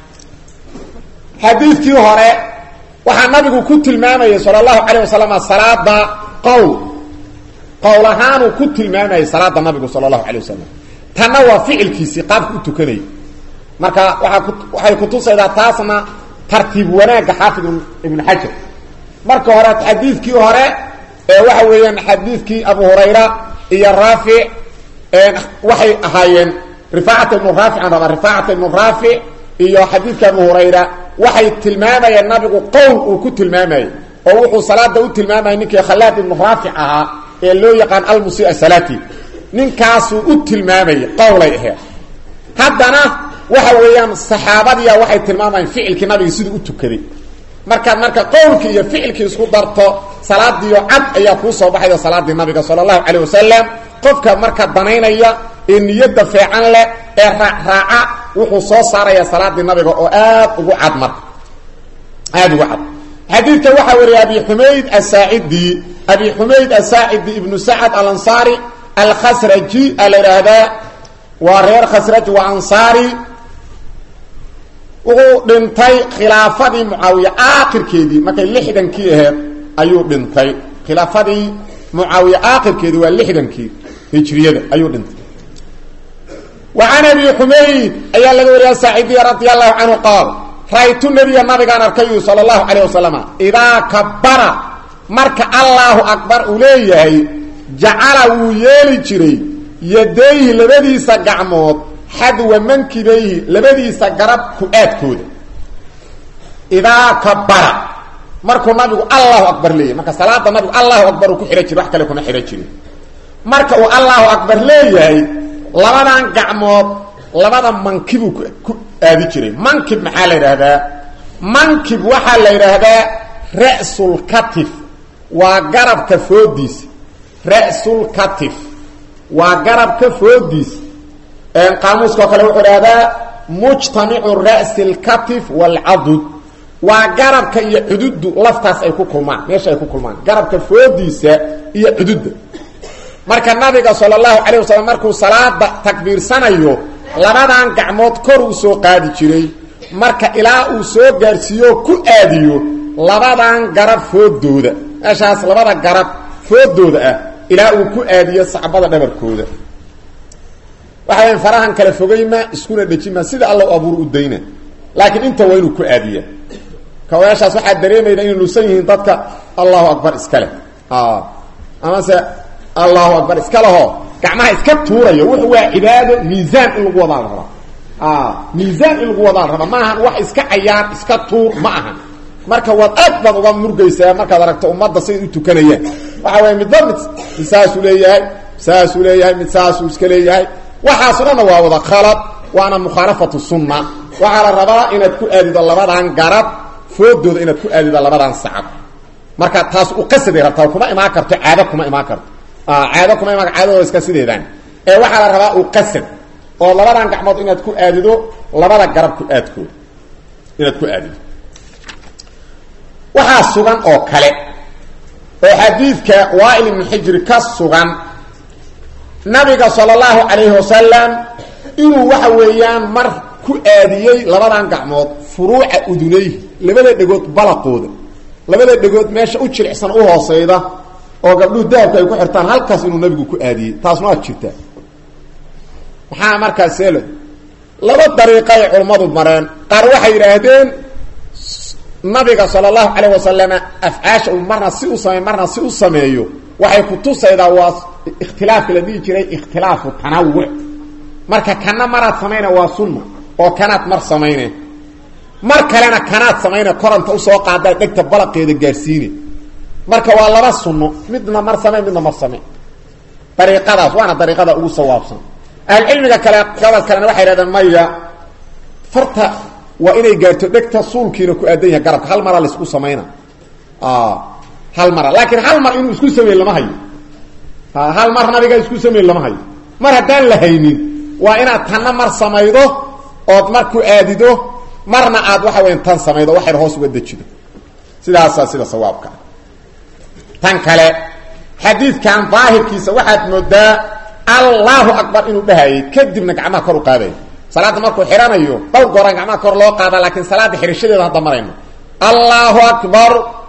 xadiidkii hore waxaa nabigu ku tilmaamayay sala allahu calayh wasalam salaada qowl qowl ahaanuu ku tilmaamayay salaada nabigu sala allahu calay wasalam tanna waa ficilkiisii qaabka u tukanayay marka waaa waxay kutusaydaa taasna tartiib wanaagga xaafid ibnu xajar marka hore xadiidkii hore ee waxa weeyaan xadiidkii abu hurayra iyo raafic waxay ahaayeen rifaacata ibnu raafic aan rabaa rifaacata ibnu raafic iyo xadiidka abu hurayra waxay tilmaamayeen nabigu qowl uu ku tilmaamayey oo wuxuu salaada u tilmaamayay ninkii khalaad ibnu raafic ahaa ee loo yaqaan almusia salati ninkaasuu u tilmaamayay qowlay aheed haddana waxa weeyaan saxaabadiya waxay tilmaamayeen ficilkii nabiga siduu u tukaday markaad marka qowlkii iyo ficilkii isku darto salaadiio cad ayaa kuu soo baxayda salaadii nabiga sala allahu calayh wasalam qofka marka danaynaya ee niyadda feecan leh ee raacraaca wuxuu soo saaraya salaadii nabiga oo aad ugu cad marka aada ugu cad xadiidka waxaa wariyay abi xumayd asaacidi abi xumayd asaacidi ibnu sacad alansaari alkhasraji a la idhaahdaa waa reer khasraj waa ansaari wuxuu dhintay khilaafadii mucaawiya aakhirkeedii markay lixdankii aheed ayuu dhintay khilaafadii mucaawiya aakhirkeedii waa lixdankii hijriyada ayuu dhintay wa can abi xumayd ayaa laga wariya saacidiya radia allahu canhu qaal ra-ytu nabiya nabigaan arkayu sala allahu calayh wasalama idaa kabara marka allaahu akbar uu leeyahay jacala wuu yeeli jiray yadayhi labadiisa gacmood xadwa mankibayhi labadiisa garab ku-aadkooda idaa kabara markuu nabigu allahu akbar leeyahy marka salaada nabigu allahu akbar uu ku xidhan jiri wax kale kuma xidhan jirin marka uu allahu akbar leeyahay labadan gacmood labada mankibuu ku aadi jiray mankib maxaa la yidhaahdaa mankib waxaa la yidhaahdaa ra'sulkatif waa garabka foodiisa ra'sulkatif waa garabka foodiisa qaamuuskao kale wuxuu idhahdaa mujtamicu ra'si lkatif waalcadud waa garabka iyo cududu laftaas ay ku kulmaan meesha ay ku kulmaan garabka foodiisa iyo cududda marka nabiga sala allahu calayh wasalam markuu salaada takbiirsanayo labadan gacmood kor uu soo qaadi jiray marka ilaa uu soo gaarsiiyo ku aadiyo labadan garab foodooda meeshaas labada garab foodooda ah ilaa uu ku aadiyo sacbada dhabarkooda waxa weya farahan kala fogayma iskuna dhejima sida alla u abuur u dayna laakiin inta waa inuu ku aadiya kawayaashaas waxaa dareemayda inay nusan yihiin dadka allahu akbar iska leh amase allahu akbar iska leho gacmaha iska tuurayo wuxu waa cibaado miisaan in lagu wadaa la rabaa miisaan in lagu wadaa la rabaa ma ahan wax iska cayaar iska tuur ma ahan marka waad aad baad uga murgaysaa markaad aragto ummadda siday u tukanayaan waxa weya midba mid mid saasuu leeyahay saasuu leeyahay mid saasuu iska leeyahay waxaaso dhanna waa wada khalad waana mukhaalafatu sunna waxaa la rabaa inaad ku aadido labadan garab foodooda inaad ku aadido labadan sacab marka taas u qasaday rabtaa kuma imaan karto caado kuma imaan karto caado kuma imaan caadadooda iska sideedaan ee waxaa la rabaa u qasad oo labadan gacmood inaad ku aadido labada garab ku aadkooda inaad ku aadido waxaa sugan oo kale oo xadiidka waail ibnu xijri ka sugan nabiga sala allahu calayhi wasalam inuu waxa weeyaan mar ku aadiyey labadan gacmood furuuca udunay labada dhegood balaqooda labada dhegood meesha u jilicsan u hooseyda oo gabdhuhu dahabka ay ku xirtaan halkaas inuu nabigu ku aadiyey taasna waad jirtaa maxaa markaas seelo laba dariiqay culummadu mareen qaar waxay yidhaahdeen nabiga sala allahu calayh wasalama afcaasha uu marna si u sameey marna si u sameeyo waxay kutusaydaa waa ikhtilaafka la dhihi jiray ikhtilaafu tanawuc marka kana maraad samayna waa sunna oo kanaad mar samayne mar kalena kanaad samayne koranta usoo qaada dhegta balaqeeda gaadhsiine marka waa laba sunno midna mar samey midna mar samey dariiqadaas waana dariiqada ugu sawaabsan ahlucilmiga kale gabad kalena waxay hahdeen maya farta waa inay gaarto dhegta suulkiina ku aadan yahay garabka hal maraa laisku samayna hal mara laakiin hal mar inuu isku sameyn lama hayo hal mar nabiga isku sameyn lama hayo mar haddaan la haynin waa inaad tanna mar samaydo ood mar ku aadido marna aad waxa weya tan samaydo waxayr hoos uga dejido sidaasaa sida sawaabka tan kale xadiidkan daahirkiisa waxaad moodaa allahu akbar inuu dhahayay kadibna gacmaha kor u qaadaya salaadda markuu xihanayo dhowr gooraan gacmaha kor loo qaada laakiin salaadda xirashadeeda hadda marayno allahu akbar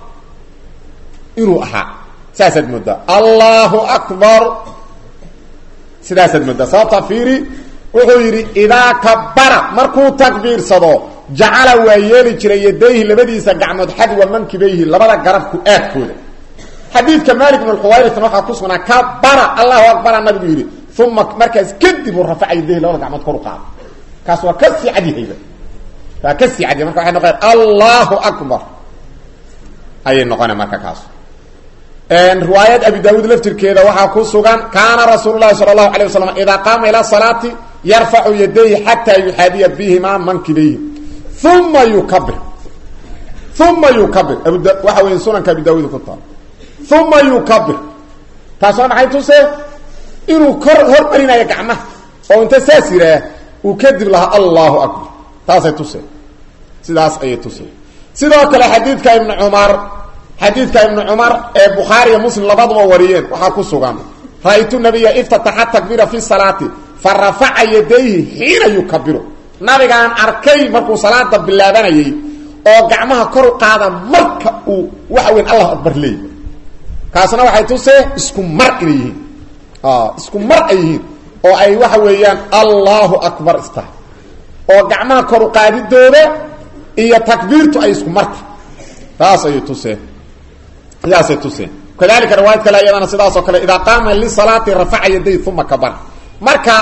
inuu ahaa saasaad moodaa allahu akbar sidaasaad moodaa sababta fiiri wuxuu yidhi idaa kabara markuu takbiirsado jacala waa yeeli jiray yadayhi labadiisa gacmood xadwa mankibayhi labada garabku aadkooda xadiidka malik bn xuwayrisna waxaa ku sugnaa kabara allahu akbara nabigu yidhi uma markaas kadib uu rafaca yadayhi labada gacmood kor u qaado kaas waa ka sii cadyahayba waa ka sii cadyahay marka waxay noqonaya allahu akbar ayay noqona marka kaas riwaayad abi daawuud laftirkeeda waxaa ku sugan kaana rasuul lahi sala allahu alay wasalam idaa qaama ila salaati yarfacu yadayhi xataa yuxaadiya bihimaa mankibayhi uma yukabir uma yukabir waxa weya sunanka abi daawuud ku taal uma yukabir taas waa maxay tuse inuu kor hormarinayo gacmaha oo inta saas yidhaah uu kadib lahaa allahu akbar taasay tuse sidaas ayay tuse sidoo kale xadiidka ibnu cumar xadiidka ibnu cumar ee bukhaari iyo muslim labaduba wariyeen waxaa ku sugan ra-ytu nabiya iftataxa takbira fi salaati fa rafaca yadayhi xiina yukabiru nabigaan arkay markuu salaada bilaabanayay oo gacmaha kor u qaada marka uu waxa weyn allahu akbar leey kaasna waxay tusee isku mar inay yihiin isku mar ay yihiin oo ay waxa weeyaan allahu akbar istahay oo gacmaha kor u qaadidooda iyo takbiirtu ay isku marta taas ayay tuseen sidaasay tuseen kadalika riwaayad kale iyadana sidaas oo kale idaa qaama lisalaati rafaca yaday uma kabara marka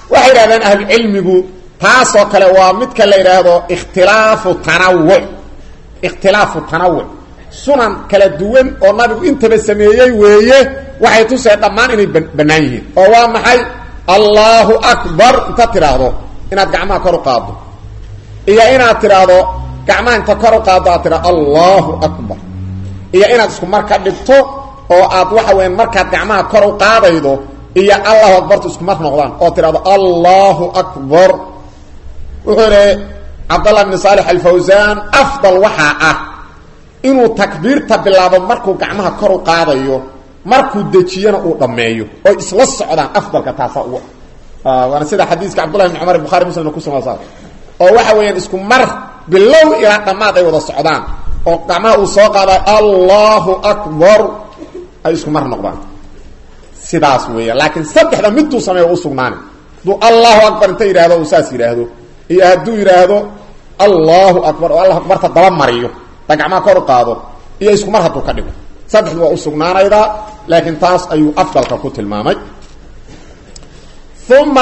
waxay yidhahdeen ahlucilmigu taasoo kale waa midka la yidhaahdo ikhtilaafu tanawuc ikhtilaafu tanawuc sunan kala duwan oo nabigu intaba sameeyey weeye waxay tusee dhammaan inay bannaan yihiin oo waa maxay allahu akbar intaad tidhaahdo inaad gacmaha kor u qaaddo iyo inaad tidhaahdo gacmaha inta kor u qaaddo aad tidhahdo allahu akbar iyo inaad isku mar ka dhigto oo aad waxa weya markaad gacmaha kor u qaadaydo iyo allahu akbartu isku mar noqdaan oo tidhahdo allahu akbar wuxuu idhi cabdallah bni saalix alfawsaan afdal waxaa ah inuu takbiirta bilaabo markuu gacmaha kor u qaadayo markuu dejiyana uu dhammeeyo oy isla socdaan afdalka taasaa ugu ah waana sida xadiiska cabdullahi bni cumar bukhari muslimna ku sugan saa oo waxa weeyaan isku mar bilow ilaa dhammaad ay wada socdaan oo gacmaha uu soo qaadayo allahu akbar ay isku mar noqdaan sidaas weeya laakiin saddexda miduu sameeyo u sugnaani hadduu allahu akbar inta yidhaahdo uu saas yidhaahdo iyo hadduu yidhaahdo allahu akbar oo allah akbarta daba mariyo da gacmaha kor u qaado iyo isku mar hadduu ka dhigo saddexdu waa u sugnaanaydaa laakiin taas ayuu afdalka ku tilmaamay uma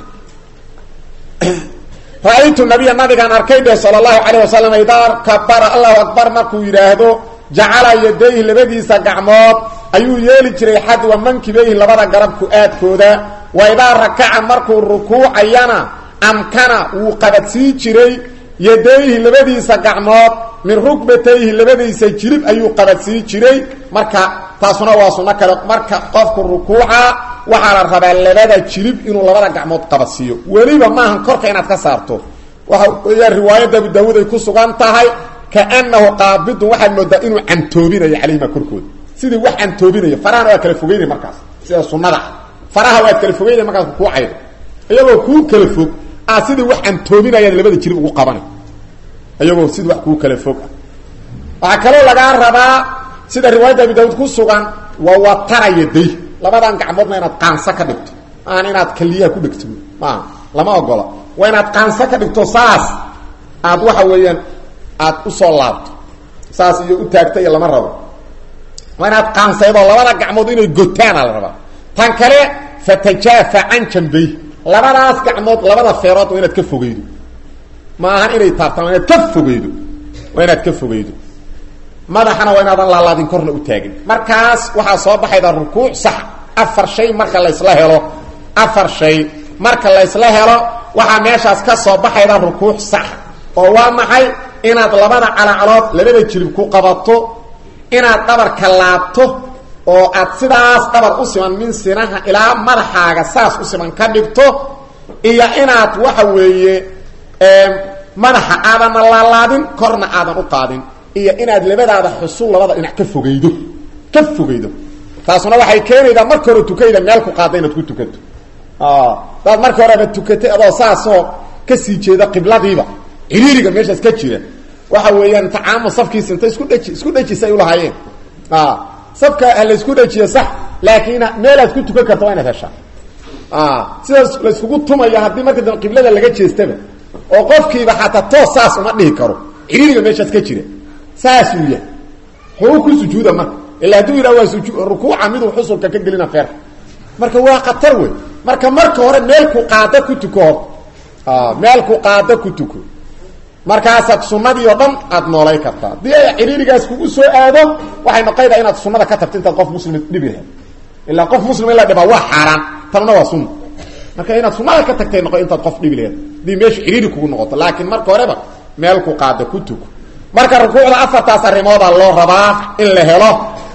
ra-aytu nabiya nabigaan arkay dheh sala allahu calayh wasalam idaa kabara allahu akbar markuu yidhaahdo jacala yadayhi labadiisa gacmood ayuu yeeli jiray xadwa mankibeyhi labada garabku aadkooda wa idaa rakaca markuu rukuucayana amkana wuu qabadsii jiray yadayhi labadiisa gacmood min rugbatayhi labadiisa jilib ayuu qabadsii jiray marka taasuna waa sunno kale marka qofku rukuuca waxaa la rabaa labada jilib inuu labada gacmood qabadsiiyo weliba maahan korka inaad ka saarto waxa weeyaan riwaayadda abu daawuud ay ku sugan tahay kaanahu qaabidun waxaad moodaa inuu cantoobinayo calayhima korkooda sidii wax cantoobinaya farahana waad kala fogeynay markaas sida sunnada ah faraha waad kala fogeynay markaas kukuucaydo iyagoo kuu kala fog ah sidii wax cantoobinayaad labada jilib ugu qabanay iyagoo sidii wax kuu kala fog ah waxaa kaloo lagaa rabaa sida riwaayadda abi daawuud ku sugan waa watara yaday labadan gacmoodna inaad qaanso ka dhigto maahan inaad kaliyaha ku dhegto maaha lama ogola waa inaad qaanso ka dhigto saas aad waxa weeyaan aad usoo laabto saas iyo u taagta iyo lama rabo waa inaad qaansaydoo labada gacmood inay gotaana la rabaa tan kale fatajaafa can jambay labadaas gacmood labada feerood waa inaad ka fogeydo ma ahan inay taabtaan waa inaad ka fogeydo waa inaad ka fogeydo madaxana waa inaadan laalaadin korna u taagin markaas waxaa soo baxayda rukuuc sax afar shay marka laysla helo afar shay marka laysla helo waxaa meeshaas ka soo baxayda rukuuc sax oo waa maxay inaad labada calacalood labada jilib ku qabato inaad dhabarka laabto oo aad sidaas dhabar u siman min sinaha ilaa madaxaaga saas u siman ka dhigto iyo inaad waxa weeye madaxa aadanna laalaadin korna aadan u qaadin iyo inaad labadaada xusul labada dhinac ka fogeydo ka fogeydo taasuna waxay keenaydaa marka hore tukayda meel ku qaada inaad ku tukato daad marka horeba tukatay adoo saasoo kasii jeeda qibladiiba ciriiriga meeshaas ka jira waxa weeyaan tacaamul safkiisa inta isku dheji isku dhejisa ay ulahaayeen safka laysku dhejiyo sax laakiin meelaad ku tukan karta waa inaad heshaa sidaas layskugu tumaya haddii marka dambe qiblada laga jeestaba oo qofkiiba xataa toos saas uma dhihi karo ciriiriga meeshaas ka jira saasuu yahay xuu ku sujuuda marka ila hadduu yidhaha waa suju rukuuca miduu xusulka ka gelina feer marka waa khatar wey marka marka hore meel ku qaada ku tuko hor meel ku qaada ku tuko markaasaad sunadii oo dhan aad noolay kartaa haddii ay ciriirigaas kugu soo aado waxay noqaydaa inaad sunada ka tagto intaad qof muslim dhibi lahayd ilaa qof muslim in la dhibaa waa xaaraan tanna waa sunna marka inaad sunada ka tagtay noqo intaad qof dhibi lahayd haddii meesha ciriiri kugu noqoto laakiin marka horeba meel ku qaada ku tuko marka rukuucda afartaas arrimoodaa loo rabaa in la helo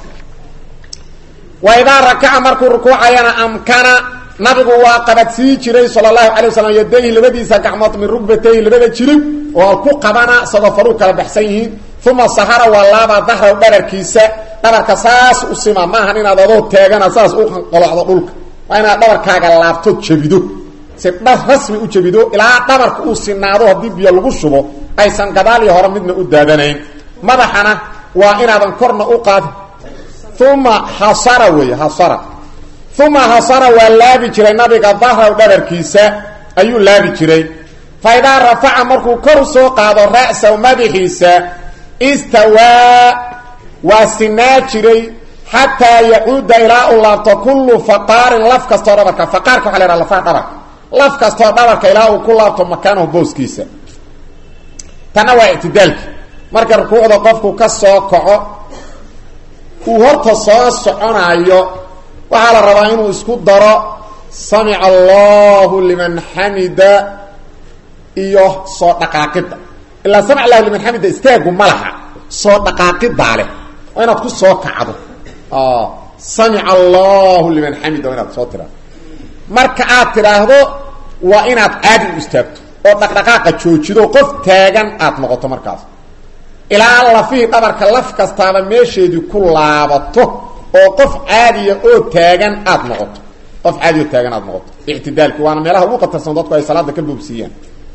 wa idaa rakaca markuu rukuucayana amkana nabigu waa qabadsii jiray sala allahu calay wasalam yadayhi labadiisa gacmood min rugbatayhi labada jirib oo ku qabana isagoo faruu kala baxsan yihiin uma sahara waa laabaa dahraw dhabarkiisa dhabarka saas u sima maahan inaad adoo taagana saas u qolocdo dhulka waa inaad dhabarkaaga laabto jabido si dhar rasmi u jabido ilaa dhabarka uu sinaado haddii biyo lagu shubo aysan gadaal iyo hore midna u daadanayn madaxana waa inaadan korna u qaadin uma hasara weeye hasara uma hasara waa laabi jiray nabiga dahraw dhabarkiisa ayuu laabi jiray fa idaa rafaca markuu kor soo qaado ra'saw madaxiisa istawaa waa sinaa jiray xataa yacuuda ilaa u laabto kullu faqaarin laf kastoo dhabarka faqaarka waxa la haha lafaha dhabarka laf kastoo dhabarka ilaa uu ku laabto makaanahu booskiisa tanna waa ictidaalki marka rukuucda qofku ka soo kaco uu horta soo soconaayo waxaa la rabaa inuu isku daro samica allahu liman xamida iyo soo dhaqaaqidda ilaa samic allahu liman xamida istaagu ma laha soo dhaqaaqidaa leh waa inaad ku soo kacdo samica allahu liman xamida waa inaad soo tiraado marka aad tidhaahdo waa inaad caadi u istaagto oo dhaqdhaqaaqa joojido qof taagan aad noqoto markaas ilaa lafihii dhabarka laf kastaaba meesheedii ku laabato oo qof caadiya oo taagan aad noqoto qof caadi oo taagan aad noqoto ictidaalki waana meelaha ugu qatarsan dadku ay salaada ka boobsiiyaan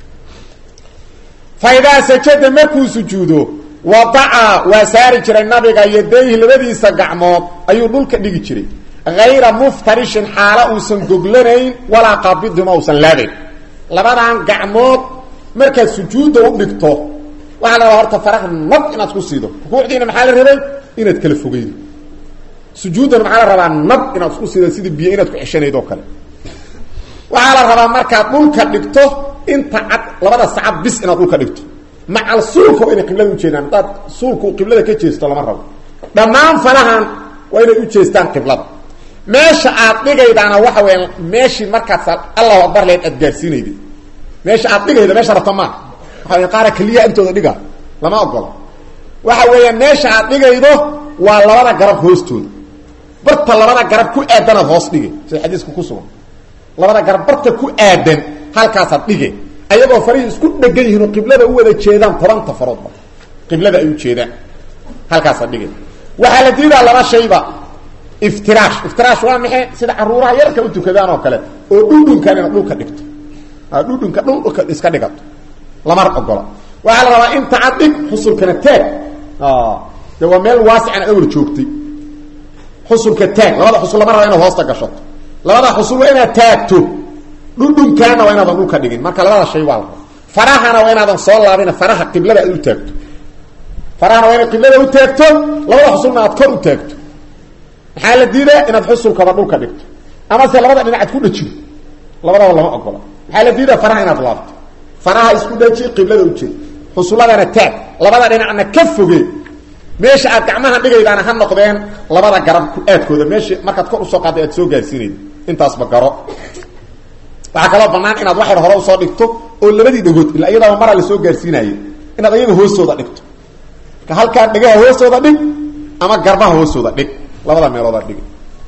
fa idaa sajada markuu sujuudo wadaca waa saari jiray nabiga yadayhi labadiisa gacmood ayuu dhulka dhigi jiray hayra muftarishin xaalo uusan goglanayn walaa qaabidhima uusan laabayn labadan gacmood markaad sujuudda u dhigto waxaa la rabaa horta faraha nab inaad ku siido rukuucdiina maxaa la rabay inaad kala fogeydo sujuuddana maxaa la rabaa nab inaad isku siido sidii biyo inaad ku ceshanayd oo kale waxaa la rabaa markaad dhulka dhigto inta cad labada sacad bis inaad dhulka dhigto macal suulka waa inay qiblada ujeedaan haddaad suulka uu qiblada ka jeesto lama rabo dhammaan farahan waa inay u jeestaan qiblada meesha aad dhigaydaana waxa weya meeshii markaad allahu akbar leed aad gaarsiinayda meesha aad dhigayda meesha rabta maa waxa qaara keliya intooda dhiga lama ogola waxa weeyaan meesha aad dhigaydo waa labada garab hoostooda barta labada garab ku aadanaad hoos dhige sida xadiiska ku sugan labada garab barta ku aadan halkaasaad dhige ayagoo farihii isku dhegan yihiin oo qiblada u wada jeedaan tobanta faroodba qiblada ay u jeedaan halkaasaad dhige waxaa la diidaa laba shayba iftiraash iftiraash waa maxay sida caruuraha yarka u tukadaan oo kale oo dhudhunkan inaad dhulka dhigto dhudhunka dhulka iska dhigato lama ogola waxaa la rabaa inta ad dhig xusulkana taag de waa meel waasican awr joogtay xusulka taag labada xusul lama raba inaad hoosta gashato labada xusul waa inaad taagto dhudhunkaana waa inaadan dhulka dhigin marka labada shay waa la raba farahana waa inaadan soo laabin faraha qiblada aad u taagto farahana waa inaad qiblada u taagto labada xusulna aad kor u taagto maxaa la diidaa inaad xusulkaba dhulka dhigto amase labada dhinac ad ku dhajido labadaba lama ogola maxaa la diidaa faraha inaad laabto faraha isku dhaji qiblada ujeed xusuladana taag labada dhinacna ka foge meesha aad gacmaha dhigaydaana ha noqdeen labada garab aadkooda meesha markaad kor usoo qaadday aad soo gaarsiinayda intaasba garo waxaa kaloo banaan inaad waxyar hore usoo dhigto oo labadii dhagood ila iyadaaba maraa la soo gaarsiinaaye inaad ayaga hoostooda dhigto marka halkaa dhegaha hoostooda dhig ama garbaha hoostooda dhig labada meelooda dhig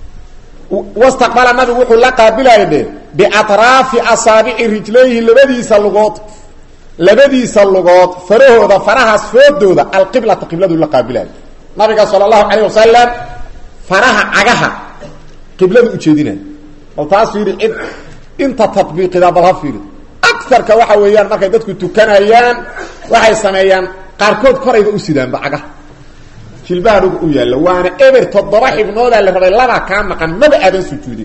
wastaqbala nabigu wuxuu la qaabilaya dhe biatraafi asaabici rijlayhi labadiisa lugood labadiisa lugood farahooda farahaas foodooda alqiblata qibladu la qaabilayo nabiga sala allahu calayh wasalam faraha cagaha qibladu ujeedinayo bal taas fiiri cid inta tatbiiqidaa bal ha fiiri agarka waxa weeyaan markay dadku tukanayaan waxay sameeyaan qaarkood korayba u sidaanba cagaha jilbaha dhug u yaalla waana eber toddoba xibnoodaa la rabay labaa kaa maqan maba aadan sujuudin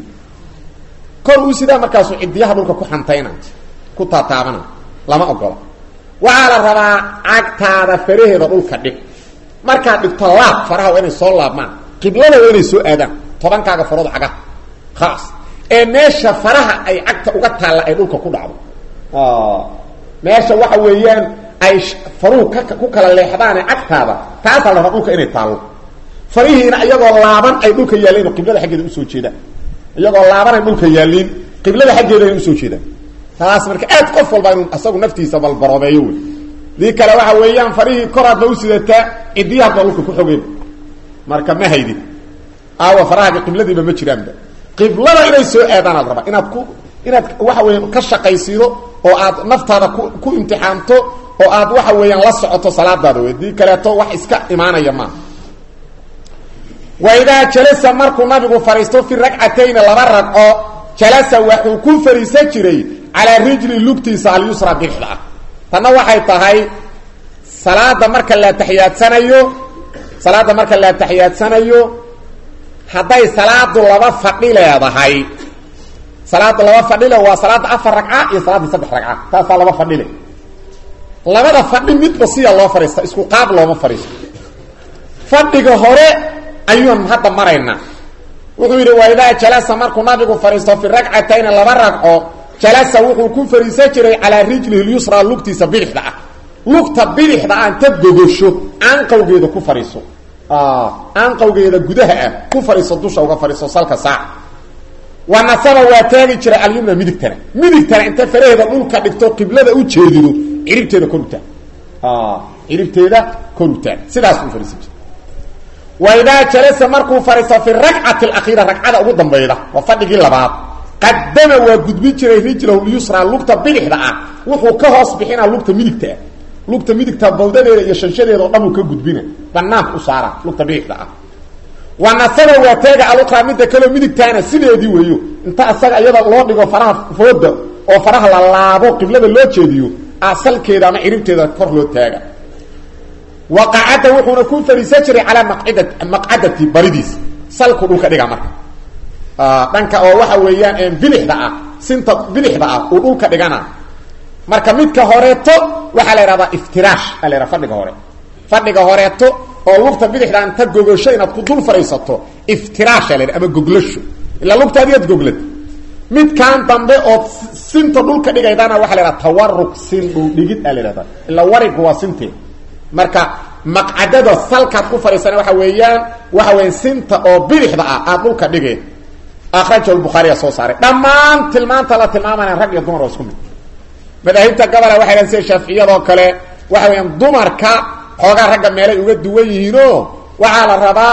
kor uu sidaa markaasu cidiyaha dhulka ku xantayna ku taataabana lama ogola waxaa la rabaa cagtaada faraheeda dhulka dhig markaad dhigto laab faraha waa inay soo laabmaan qiblada waa inay soo aadaan tobankaaga farood cagaha khalaas ee meesha faraha ay cagta uga taalla ay dhulka ku dhacdo meesha waxa weeyaan ay faruhu ka ku kala leexdaane cagtaada taasaa la rabaa dhulka inay taallo farihiina iyagoo laaban ay dhulka yaalliin oo qiblada xaggeeda usoo jeedaan iyagoo laaban ay dhulka yaalliin qiblada xaggeeda ay usoo jeedaan taas marka aad qof walba inuu asagu naftiisa balbaroobeeyo wey dii kale waxa weeyaan farihii koraadba u sidataa cidiyahaadba dhulka ku xogeen marka ma haydin aawa farahaaga qibladiiba ma jiraanba qiblada inay soo aadaan aad rabaa inaad ku inaad waxa weya ka shaqaysiido oo aad naftaada ku ku imtixaanto oo aad waxa weeyaan la socoto salaadaada wey dii kaleeto wax iska imaanaya maaha waidaa jalasa markuu nabigu fadhiisto fi ragcatayni laba ragco jalasa waxuu ku fadhiisan jiray calaa rijli lugtiisa alyusra bidixda ah tanna waxay tahay salaada marka la taxiyaadsanayo salaada marka la taxiyaadsanayo hadday salaadu laba fadhi leedahay salaada laba fadhile waa salaada afar ragca iyo salaada saddex ragca taasaa laba fadhile labada fadhi midba siya loo fadhiista isku qaab looma fadhiisto fadhiga hore ayuun hadda maraynaa wuxuu yidhi waidaa jalasa markuu nabigu fadhiisto fi ragcatayni laba ragco jalasa wuxuu ku fariisan jiray calaa rijlihi lyusra lugtiisa bidixda ah lugta bidixda ah inta gogosho aanqawgeeda ku fariiso aanqawgeeda gudaha ah ku fariiso dusha uga fariiso salka saac wa nasaba waa taagi jiray alyumna midigtana midigtana inta faraheeda dhulka dhigto qiblada u jeedido ciribteeda kor utaag ciribteeda kor utaag sidaas u fariisan jiray wa idaa jalasa markuu fariisto fi rakcati alakhiira ragcada ugu dambayda waa fadhigii labaad qadama waa gudbin jiray rijlahu lyusra lugta bidixda ah wuxuu ka hoos bixinaa lugta midigta ah lugta midigta bawdadeeda iyo shanshadeeda o dhan uu ka gudbina banaanka u saara lugta bidixda ah wa nasaba waa teega aluqra midda kaleo midigtaana sideedii weeyo inta asaga iyada loo dhigo faraha fooda oo faraha la laabo qiblada loo jeediyo asalkeeda ama ciribteeda kor loo taaga wa qacada wuxuuna ku fadhiisan jiray calaa maqcida maqcadati baridiisa salku dhulka dhiga marka dhanka oo waxa weeyaan bidixda ah sinta bidixda ah uu dhulka dhigana marka midka horeeto waxaa la yidhahdaa iftiraash aa la yhahda fadhiga hore fadhiga horeeto oo lugta bidixda inta gogosho inaad ku dul fadhiisato iftiraasha la yidhah ama goglasho ilaa lugtaadiyaad goglad midkan dambe oo sinta dhulka dhigaydana waxa la yhahda tawarug sin dhul dhigid aa la yhahda ilaa warigu waa sintee marka maqcadada salkaad ku fadhiisana waxa weeyaan waxa weya sinta oo bidixda ah aad dhulka dhigeen akraja bukhaariya soo saaray dhammaan tilmaanta la tilmaamayna rag iyo dumar waa isku mid madaahibta gabola waxay dhahan sida shaaficiyadoo kale waxa weeyaan dumarka xoogaa ragga meelay uga duwan yihiinoo waxaa la rabaa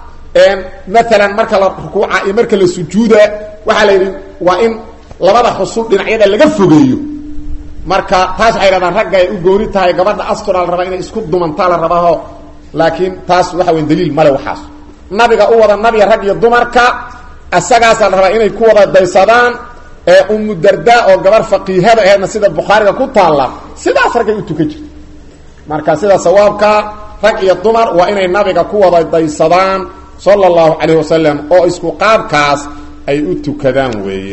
maalan marka la rukuuca iyo marka la sujuuda waxaa la yidhi waa in labada xusul dhinacyada laga fogeeyo marka taas waxay dhahdaan ragga ay u gooni tahay gabadha astura la rabaa inay isku dumantaa la rabaaho laakiin taas waxa weya daliil male waxaas nabiga u wada nabiga rag iyo dumarka isagaasaa la rabaa inay ku wada daysadaan ee umu darda oo gabar faqiihada aheedna sida bukhaariga ku taalla sidaas raggay u tukan jirta marka sida sawaabka rag iyo dumar waa inay nabiga ku wada daysadaan sala allahu calayh wasalam oo isku qaabkaas ay u tukadaan weeye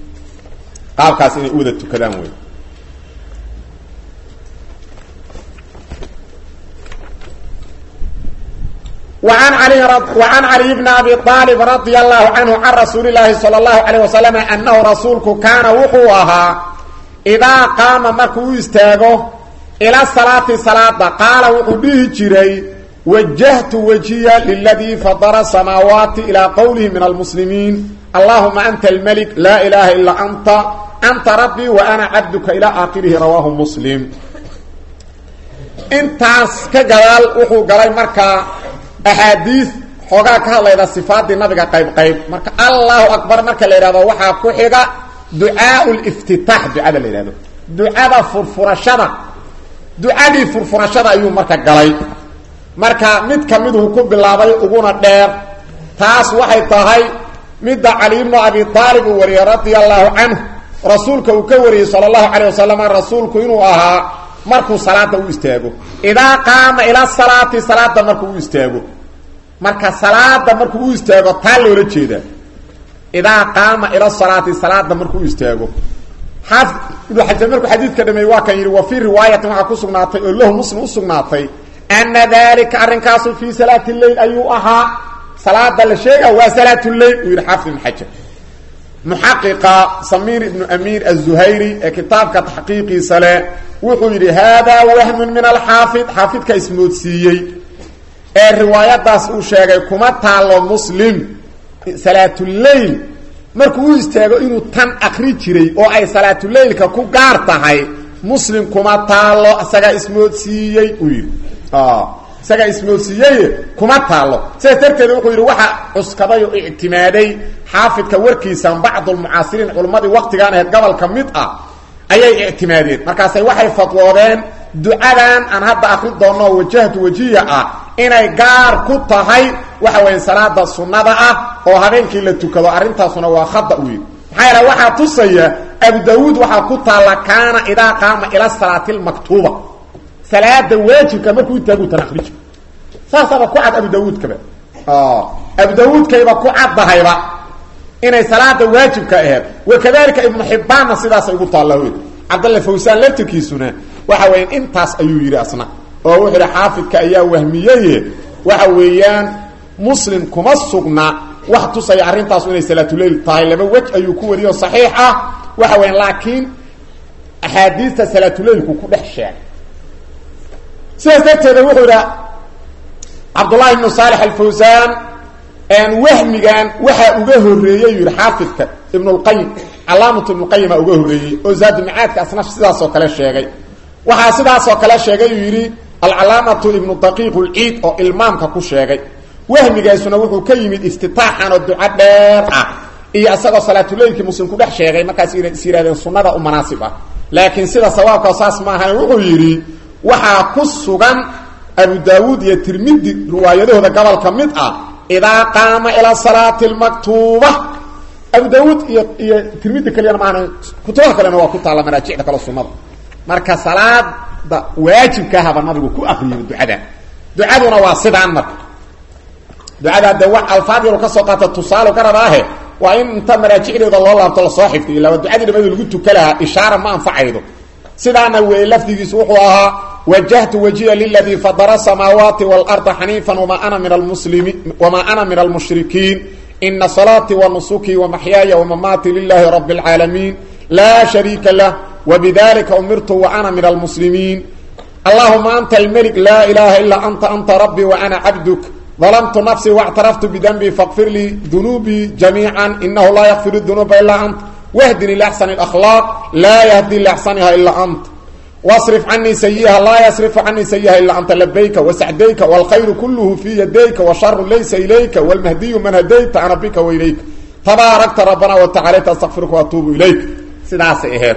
qaabkaas inay u wada tukadaan weeye وعن علي رض... وعن علي بن أبي طالب رضي الله عنه عن رسول الله صلى الله عليه وسلم أنه رسولك كان وحوها إذا قام مركو يستاغو إلى الصلاة صلاة قال وحبه جري وجهت وجهي للذي فضر السماوات إلى قوله من المسلمين اللهم أنت الملك لا إله إلا أنت أنت ربي وأنا عبدك إلى آخره رواه مسلم انتاس كجلال وحو قال مركا axaadiis xoogaa ka hadlayda sifaadii nabiga qayb qayb marka allahu akbar marka la yidhahdo waxaa ku xiga ducaau liftitaax ducada la yidhahdo ducada furfurashada ducadii furfurashada ayuu marka galay marka mid ka miduu ku bilaabay uguna dheer taas waxay tahay midda cali ibnu abi aalib uu wariyey radia allahu canhu rasuulka uu ka wariyey sala allahu calayh wasalam rasuulku inuu ahaa markuu salaada u istaago idaa qaama ila salaati salaada markuu u istaago marka salaada markuu u istaago taa loola jeedaa idaa qaama ila salaati salaada markuu u istaago xaafid ibnu xajar markuu xadiidka dhameeyey waa kan yidhi wa fii riwaayatin waxaa ku sugnaatay oo lahu muslim u sugnaatay ana dalika arrinkaasu fii salaati lleil ayuu ahaa salaada la sheega waa salaat lleil uu yidhi xaafid ibnu xajar muxaqiqa samiir ibnu amiir aلzuhayri ee kitaabka taxqiiqiisa leh wuxuu yidhi haadaa wahmun min alxaafid xaafidka ismoodsiiyey ee riwaayadaas uu sheegay kuma taalo muslim salaatuleyl markuu u istaago inuu tan akri jiray oo ay salaatuleylka ku gaar tahay muslim kuma taalo isagaa ismoodsiiyey uu yidhi isagaa ismoodsiiyey kuma taalo sidaas darteed wuxuu yidhi waxa cuskaday oo ictimaaday xaafidka warkiisan bacdulmucaasiriin culimmadii waktigaan ahayd gobolka mid ah ayay ictimaadeen markaasay waxay fadwoodeen ducadan aan hadda akri doonno wajahtu wajiya ah inay gaar ku tahay waxa weya salaada sunnada ah oo habeenkii la tukado arrintaasuna waa khada u yidhi maxaa yeele waxaa tusaya abu daawuud waxaa ku taalla kaana idaa qaama ila salaati lmaktuuba salaada waajibka markuu intaagu tan akriji saasaaba ku cad abu daawuudkaba abu daawuudkayba ku caddahayba inay salaada waajibka aheed wakadalika ibnu xibbaanna sidaasay ugu taalla wey cabdalle fawsaan laftirkiisuna waxa weya intaas ayuu yidhi asna oo wuxuu yidhi xaafidka ayaa wahmiyeye waxa weeyaan muslim kuma sugna wax tusaya arrintaasu inay salaatuleyl tahay laba wej ayuu ku wariyo saxiix ah waxa weya laakiin axaadiista salaatuleylku ku dhex sheegay sidaas darteeda wuxuu idha cabdullahi ibnu saalix alfawsaan wahmigan waxaa uga horeeyey yidhi xaafidka ibnulqayim calaamatu ibnuqayima uga horeeyey oo zaadulmacaadka asna sidaasoo kale sheegay waxaa sidaasoo kale sheegay uu yidhi alcalaamatu ibnu daqiiq lciid oo ilmaamka ku sheegay wahmigaasuna wuxuu ka yimid iftitaaxan oo duco dheer ah iyo isagoo salaatuleylkii muslim ku dhex sheegay markaas is yidhahdeen sunnada u manaasib ah laakiin sida sawaabka saas maahan wuxuu yidhi waxaa ku sugan abu daawuud iyo tirmidi riwaayadahooda gobolka mid ah idaa qaama ila salaati lmaktuuba abu daawuud iyo iyo tirmidi kaliyana maana kutubaha kalena waa ku taalla maraajicda kale sunnada marka salaada waajibkaahaba nabigu ku akriyay ducada ducaduna waa sidaan marka ducada de wax alfaad yaru ka soo qaata tusaale ka rabaahe waa in inta maraajicdeeda loo laabto lasoo xifdiyo ilaa ducadii dhamadi lagu tuka lahaa ishaara ma anfacaydo sidaana weeye lafdigiisu wuxuu ahaa wajahtu wajiya liladii fadara samaawaati waalarda xaniifan wama ana min almuslimi wamaa ana min almushrikiin ina salaatii wanusukii wamaxyaaya wamamaati lilahi rabi اlcaalamiin laa shariika lah wbidalika umirtu waana min almuslimiin allahuma anta almelik laa ilaha ilaa anta anta rabbii waana cabduk ظلمت نفسي واعترفت بذنبي فاغفر لي ذنوبي جميعا إنه لا يغفر الذنوب إلا أنت واهدني لأحسن الأخلاق لا يهدي لأحسنها إلا أنت واصرف عني سيئها لا يصرف عني سيئها إلا أنت لبيك وسعديك والخير كله في يديك وشر ليس إليك والمهدي من هديت أنا بك وإليك تباركت ربنا وتعاليت أستغفرك وأتوب إليك سداس إهير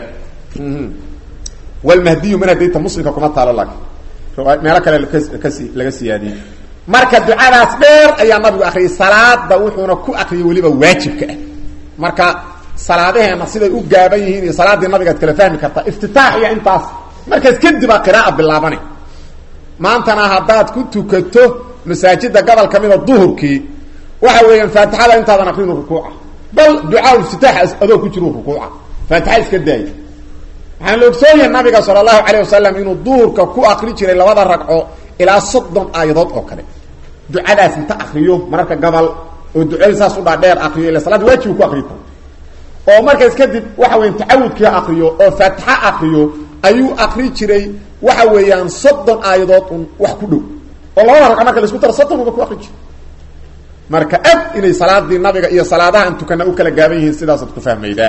والمهدي من هديت مسلمك كما تعالى لك مالك لغا سيادي marka ducadaas dheer ayaa nabigu akriyay salaada wuxuuna ku akriyay weliba waajibka ah marka salaadaheena siday u gaaban yihiin iyo salaadii nabigaad kala fahmi kartaa iftitaax iyo intaas markaas kadib aa qiraaa bilaabana maantana haddaad ku tukato masaajida gobol ka mida duhurkii waxa weeyaan faatixada intaadan akrinu rukuuca bal ducaa iftitaax adoo ku jiro rukuuca faatixa iska daaya waxaan la ogsoonyahay nabiga sala allahu calayh wasalam inuu duhurka ku akri jiray labada ragco ilaa soddon aayadood oo kale ducadaas inta akriyo mararka gabal oo ducadii saas u dhaadheer akriyo ila salaad waajibu ku akriyo oo markaas kadib waxa weyan tacawudkii akriyo oo faatixa akriyo ayuu akri jiray waxa weeyaan soddon aayadood un wax ku dhow oo labada ragco marka laisku daro soddon uba ku akri jiro marka ad inay salaadii nabiga iyo salaadaha an tukana u kala gaaban yihiin sidaasaad ku fahmaydaa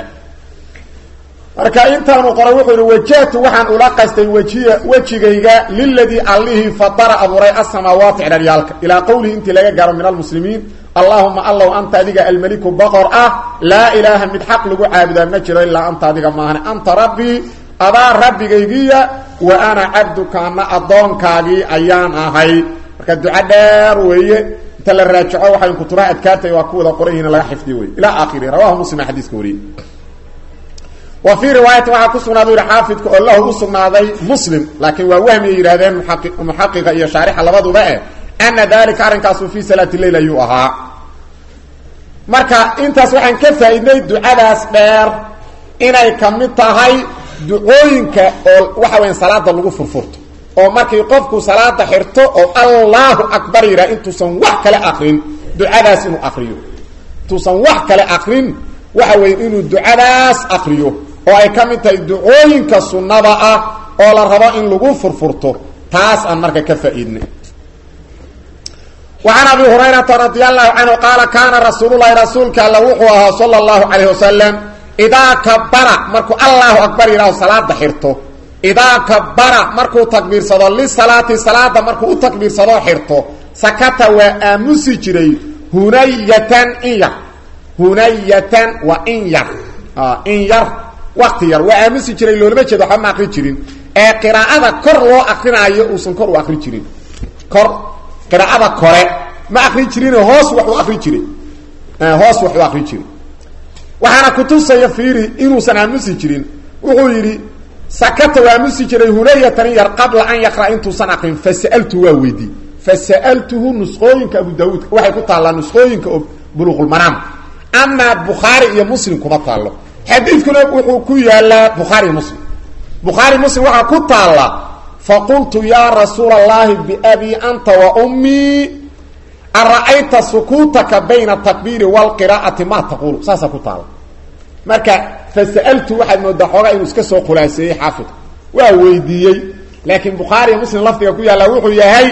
marka intaanu qoray wuxuu yihi wajahtu waxaan ula qastay wejiya wejigayga liladii allihii fadara abuuray asamaawaati cidharyaalka ilaa qowlihi intii laga gaaro min almuslimiin allahuma allow anta adiga almeliku boqor ah laa ilaaha mid xaq lagu caabudaa ma jiro ilaa anta adiga maahane anta rabbii adaa rabbigaygiya wa ana cabduka ana addoonkaagii ayaan ahay marka duco dheer weeye inta la raajaco waxay kutubaha adkaartay waa ku wada qoran yihin laga xifdiyo wey ilaa aakhiri rawahu muslim xadiiska wariyey wa fii riwaayati waxaa ku sugnaaday yihi xaafidka oo lahu u sugnaaday muslim laakiin waa wahmi ay yidhahdeen muxaqiqa iyo shaarixa labaduba eh ana dalika arrinkaasu fii salaati leyl ayuu ahaa marka intaas waxaan ka faa'iidnay ducadaas dheer inay ka mid tahay ducooyinka oo waxa weya salaada lagu furfurto oo markii qofku salaada xirto oo allahu akbar yidhaha intuusan wax kale akrin ducadaas inuu akriyo intuusan wax kale akrin waxa weeye inuu ducadaas akriyo oo ay ka mid tahay ducooyinka sunnada ah oo la rabo in lagu furfurto taas aan marka ka faa'iidnay وعن أبي هريرة رضي الله عنه قال كان رسول الله رسولك الله وحوها صلى الله عليه وسلم إذا كبر مركو الله أكبر إله صلاة حرته إذا كبر مركو تكبير صدى للصلاة صلاة مركو تكبير صدى حرته سكت وآمسي جري هنية إيا هنية وإن ير آه إن ير وقت ير وآمسي جري لو لما جدو حما أقري جرين ee qiraa'ada kor loo aqrinayo uusan kor u aqri jirin kor qiraa'ada kore ma aqri jirin hoos wax u aqri jiray hoos wax u aqri jiray waxaana ku tusaya fiiri inuusan aamusi jirin wuxuu yidhi sakata waa aamusi jiray hunayatan yar qabla an yaqra intuusan aqrin fasaltu waa weydii fasaltuhu nusqooyinka abu daawuud waxay ku taallaa nusqooyinka oo buluuqulmaraam amaa bukhaari iyo muslim kuma taallo xadiidkuna wuxuu ku yaalaa bukhaari iyo muslim bukhaari muslim waxaa ku taalla faqultu yaa rasuula allahi biabii anta wa ummii ara'ayta sukuutaka bayna atakbiiri waalqiraa'ati maa taquulu saasaa ku taalla marka fasa'altu waxaad moodaa xoogaa inuu iska soo khulaaseeyey xaafidku waa weydiiyey laakiin bukhaari iyo muslim lafdiga ku yaalla wuxuu yahay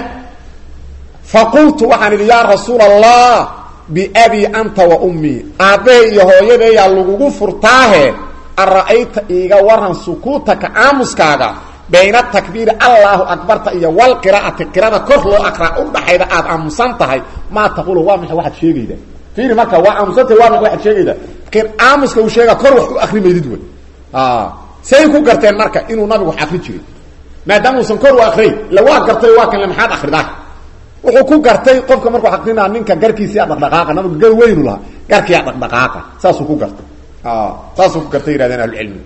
faqultu waxaan idhi yaa rasuul allah biabii anta wa ummii aabbahay iyo hooyadeeyaa lagugu furtaahe ara'ayta iiga waran sukuutaka aamuskaaga bayna takbiiri allaahu akbarta iyo walqiraa'ati qirada kor loo akraa udhaxayda aad aamusan tahay maa taqulu waa maxay waxaad sheegayda fiiri marka waa aamusantahay waa maxay waxaad sheegayda aamuska uu sheega kor wax u akri maydid wey say ku garteen marka inuu nabigu wax akri jiray maadaama uusan kor u akray ila waa gartay waa kan le maxaad akridaa wuxuu ku gartay qofka markuu akrinaa ninka garkiisiyaa dhaqdhaqaaqa nabigu gar weynu lahaa garkiyaa dhaqdhaqaaqa saasuu ku gartay saasuu ku gartay yihahdeen ahlucilmi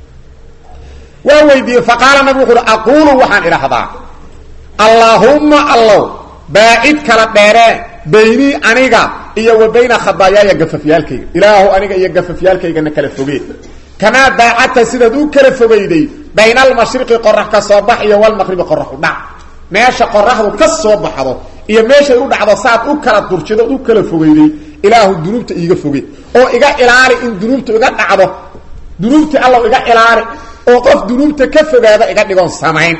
waa weydiiyey faqaala nabig wuxu uhi aquulu waxaan idhahdaa allaahumma allow baacid kala dheeree baynii aniga iyo wa bayna khadaayaaya gafafyaalkayga ilaahu aniga iyo gafafyaalkaygana kala fogee kamaa baacadta sidaad u kala fogayday bayna almashriqi qorax ka soo bax iyo walmaqribi qorax u dhac meesha qoraxdu ka soo baxdo iyo meeshay u dhacdo saad u kala durjido u kala fogayday ilaahu dunuubta iiga foge oo iga ilaali in dunuubta iga dhacdo dunuubtii allow iga ilaali oo qof dunuubta ka fogaada iga dhigoon samayn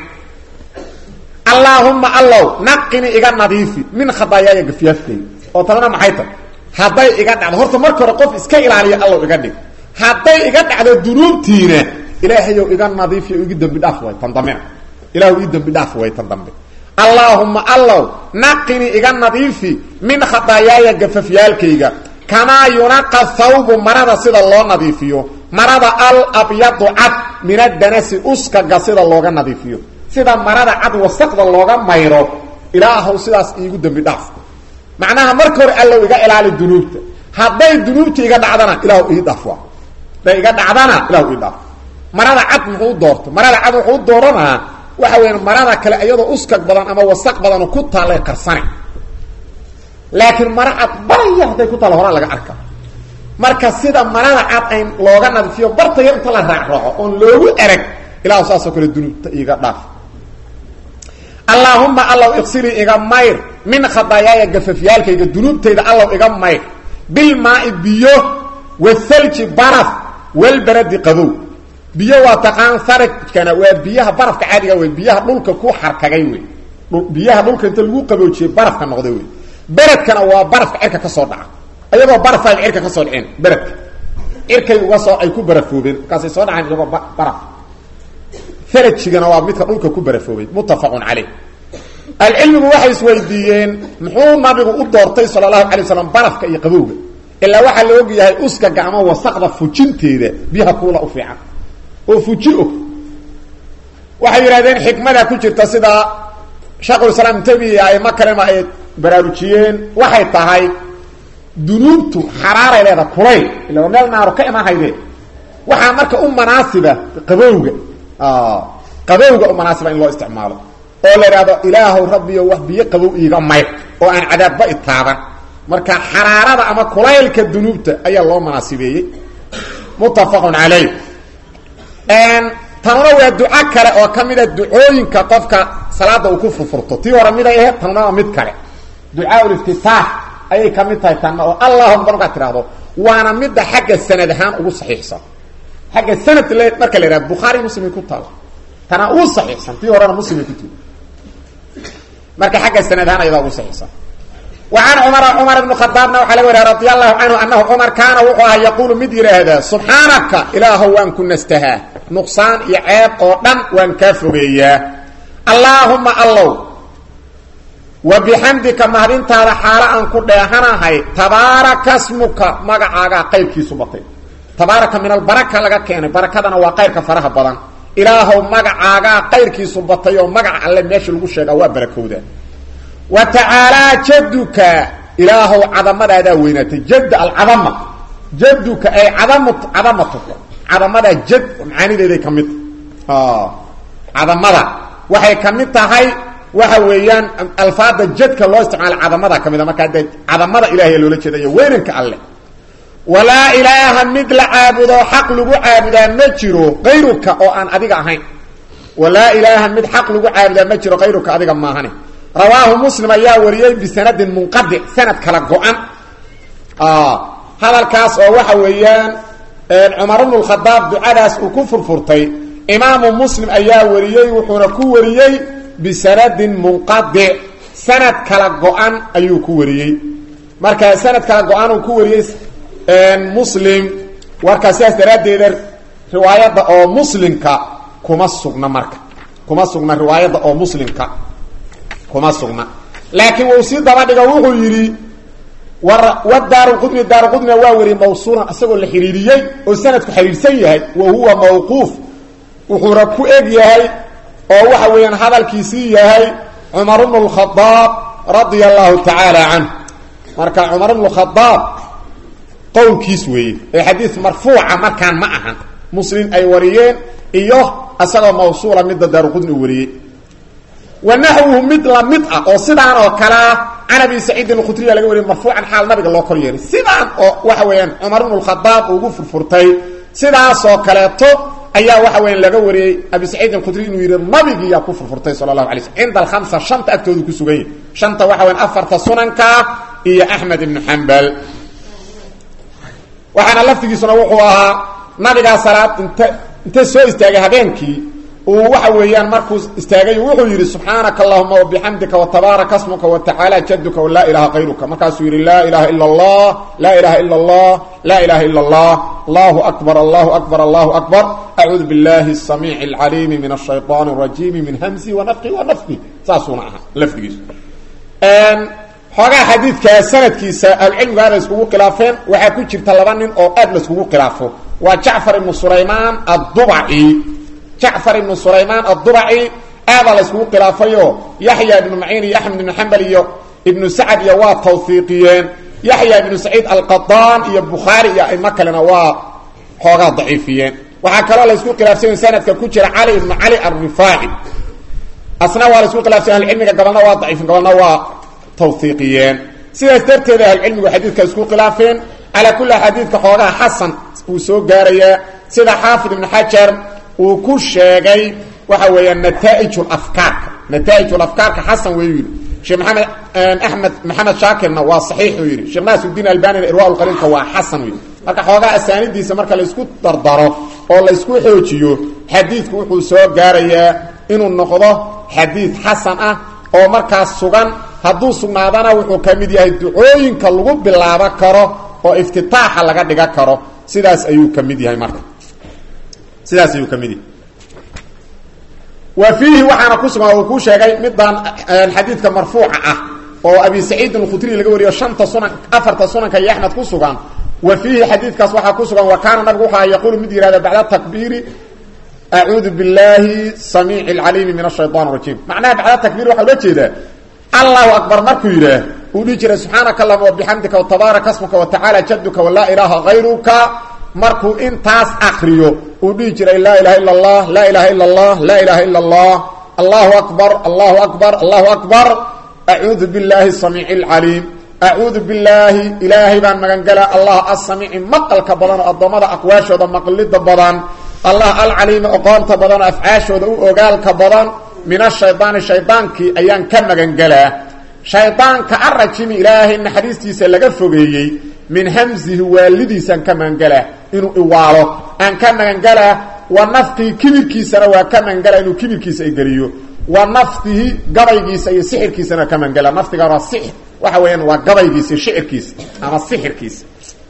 allaahumma allow naqini iga nadiifi min khadaayaaya gafyaafkayga oo tabana maxay tahy hadday iga dhacdo horta marka hore qof iska ilaaliya allow iga dhig hadday iga dhacdo dunuubtiina ilaahayow iga nadiifiyo igi dembi dhaaf way tan dambena ilahu ii dembi dhaaf way tan dambe allaahumma allow naqini iga nadiifi min khadaayaaya gafafyaalkayga kamaa yunaqa thawbu marada sida loo nadiifiyo marada al abyadu cad min adanasi uskaga sida looga nadiifiyo sida marada cad wasaqda looga mayro ilaahow sidaas iigu dembi dhaaf macnaha marka hore allow iga ilaali dunuubta hadday dunuubta iga dhacdana ilahu ii dhaaf waa hadday iga dhacdana ilahu ii dhaaf marada cad muxuu doorto marada cad wuxuu dooranaa waxa weya marada kale iyadoo uskag badan ama wasaq badano ku taallay qarsane laakiin mara cad baraya hadday ku taalla horaa laga arka marka sida marada cad ayn looga nadiifiyo barta yar inta la raacraaco oon loogu erag ilahu saasoo kale dunuubta iiga dhaaf allaahumma allow iqsilii iga mayr min khadaayaaya gafafyaalkayga dunuubtayda allow iga mayr bilmaai biyo wathalji baraf walbaradi qabow biyo waa taqaan sarajkana waa biyaha barafka caadiga wey biyaha dhulka ku xarkagay wey biyaha dhulka inta lagu qaboojiyey barafka noqday wey beredkana waa barafka cirka ka soo dhaca iyagoo barafay cirka ka soo dhaceen beredka cirkay uga soo ay ku barafoobeen markaasay soo dhaceen iyagoo baraf farajigana waa midka dhulka ku barafoobay muttafaqun caleyh alcilmigu waxay isweydiiyeen muxuu nabigu u doortay sala allahu alay waslam barafka iyo qabowga ilaa waxaa la og yahay uskaga ama wasaqda fujinteeda biyaha kuula u fiican oo fuji og waxay yidhahdeen xikmada ku jirta sida sheekhulislaam tabiya aimo kalema ay baraarujiyeen waxay tahay dunuubtu xaraaray leedaha kulayl ila waa meel naaro ka imaan hayde waxaa marka u manaasiba qabowga qabowga u manaasiba in loo isticmaalo oo la idhaahdo ilaahow rabbiyo wax biyo qabow iiga mayr oo aan cadaabba itaaban marka xaraarada ama kulaylka dunuubta ayaa loo manaasibeeyey muttafaqun calayh tanuna waa duco kale oo ka mida ducooyinka qofka salaada uu ku furfurto tii hore miday ahayd tanuna waa mid kale ducaa liftitaax ayay ka mid tahay tanna oo allahuma markaad tidhaahdo waana midda xagga sanad ahaan ugu saxiixsan xagga sanad l marka la ihahdo bukhaari muslimay ku taal tana uu saxiixsan tii horena muslimay ku tiri marka xagga sanad ahaan ayadaa ugu saxiixsan وعن cمر cمر بن khطاaبna waxa laga wariya رضي الله عنه أنه cمر kaana wuxuu ahaa yquل mid yidhaahdaa سubحaanaka ilaahow waan ku nastahaa نqصaan iyo ceeb oo dhan waan kaa fogeeyaa اللaهuma allow وبxamdika mahadintaada xaalo aan ku dheehanahay تabaaraka smuka magacaagaa qayrkiisu batay tabaaraka min albaraka laga keenay barakadana waa qayrka faraha badan ilaahow magacaagaa qayrkiisu batay oo magaca alle meesha lagu sheegaa waa barakowda wa tacaalaa jaduka ilaahow cadamadadaa weynaatay jad alcadama jaduka ay cadam cadamatuka cadamadaa jad macaanideeday ka mid tahay cadamada waxay ka mid tahay waxa weeyaan alfaada jadka loo isticmaala cadamada ka mid a markaa dee cadamada ilahay loola jeeda iyo weynanka alle walaa ilaaha mid la caabudo xaq lagu caabudaa ma jiro kayruka oo aan adiga ahayn walaa ilaaha mid xaq lagu caabudaa ma jiro kayruka adiga maahane rawaahu muslim ayaa wariyey bisanadin munqadic sanad kala go-an hadalkaas oo waxa weeyaan cumar bnu lkhadaab ducadaas uu ku furfurtay imaamu muslim ayaa wariyey wuxuuna ku wariyey bisanadin munqadic sanad kala go-an ayuu ku wariyey marka sanad kala go-an uu ku wariyey muslim warkaa sidaas daraaddeeda riwaayadda oo muslimka kuma sugna marka kuma sugna riwaayadda oo muslimka kuma sugna laakiin wuu sii daba dhigo wuxuu yidhi wadaarqudni daarqudnina waa wariyey mawsuulan isagoo la xidhiiriyey oo sanadku xidhiirsan yahay wa huwa mawquuf wuxuuna ku eg yahay oo waxa weeyaan hadalkiisii yahay cumar bnu lkhadaab radia allahu tacaala canh marka cumar bnu khadaab qowlkiis weeye ee xadiis marfuuca markaan ma ahan muslim ay wariyeen iyo isagoo mawsuula midda daarqudni u wariyey wa naxwuhu mid lamid ah oo sidaan oo kalea can abi saciidin alkhudriya laga wariyay marfuucan xaal nabiga loo kor yeeray sidaan oo waxa weeyaan cumar bnu lkhadaab ugu furfurtay sidaasoo kaleeto ayaa waxa weya laga wariyey abi saciidin alkhudri inuu yidhi nabigiiyaa ku furfurtay sala allahu alay slm cinda alkhamsa shanta agtoodu ku sugan yahy shanta waxa weyan afarta sunanka iyo axmed ibnu xambal waxaana laftigiisuna wuxuu ahaa nabigaa salaad inta inta soo istaagay habeenkii uu waxa weeyaan markuu istaagay wuxuu yidhi subxaanaka allahuma wabixamdika watabaaraka smuka watacaala jaduka walaa ilaha kayruka markaasuu yidhi laa ilaha ila allah laa ilaha ila allah laa ilaha ila allah allahu akbar allahu akbar allahu akbar acuudu billahi asamiici alcaliimi min ashayطaan اrajiimi min hamsi wanafqi wanafqi saasuuna ahaa lafdigiisu xoogaa xadiidkaa sanadkiisa ahlucilmigu aad la iskugu khilaafeen waxaa ku jirta laba nin oo aad la iskugu khilaafo waa jacfar ibnu sulaymaan addubaci jacfar ibnu sulaymaan addubaci aadaa la iskugu khilaafayoo yaxya ibnu maciin iyo axmed ibnu xambal iyo ibnu sacad iyo waa tawfiiqiyeen yaxya ibnu saciid alqadaan iyo bukhaari iyo aimo kalena waa xoogaa daciifiyeen waxaa kaloo la isku khilaafsanya sanadka ku jira cali ibnu cali alrifaaci asna waa la isku khilaafsanya ahlucilmiga gabalna waa daciifin gabalna waa tawfiiqiyeen sidaas darteed ahlucilmigu xadiidka isku khilaafeen calaa kulli xadiidka xoogaha xasan uu soo gaarayaa sida xaafid ibnu xajar uu ku sheegay waxa weeyaan nataaij afkaarka nataaij afkaarka xasan weyu yidhi sheekh maxamed axmed maxamed shaakirna waa saxiixuu yidhi sheekh naasiudiin albanina irwa lqaliilka waa xasan yidhi marka xoogaa asaanidiisa marka laysku dardaro oo laysku xoojiyo xadiidku wuxuu soo gaarayaa inuu noqdo xadiid xasan ah oo markaas sugan hadduu sugnaadana wuxuu ka mid yahay ducooyinka lagu bilaabo karo oo iftitaaxa laga dhiga karo sidaas ayuu ka mid yahay marka sidaas ayuu ka mid yahay wa fiihi waxaana ku sugan uu kuu sheegay midaan xadiidka marfuuca ah oo abi saciidin alkhudri laga wariyo shanta sunan afarta sunanka iyo axmed ku sugan wa fiihi xadiidkaas waxaa ku sugan wa kaana nabigu waxaa yaquulu mid yihahda bacda takbiiri acuudu billahi samiici alcaliimi min ashayطan rajiim macnaha bacda takbiir waxaa ula jeedaa allahu akbar markuu yidhaah uu dhihi jiray subxaanaka allahuma wabixamdika watabaaraka asmuka watacaala jaduka walaa ilaaha hayruka markuu intaas akriyo uu dhihi jiray laa ilaha ila allah laa ilaha ila allah laa ilaha ila allah allahu akbar allahu akbar allahu akbar acuudu billahi samiici alcaliim acuudu billaahi ilaahay baan magangala allah asamiici maqalka badan oo addoommada aqwaashooda maqlida badan allah alcaliimi oqoonta badan oo afcaashooda u ogaalka badan min ashaydaani shaydaankii ayaan ka magangelaa shaydaanka arajimi ilaahay naxariistiisa laga fogeeyey min hamsihi waalidiisaan ka magangelaa inuu iwaalo aan ka magangelaa wa nafqii kibirkiisana waa ka magangelaa inuu kibirkiisa igeliyo wa naftihi gabaygiisa iyo sixirkiisana ka magangelaa naftiga waa sixir waxa weeyaan waa gabaygiisa iyo shicirkiisa ama sixirkiisa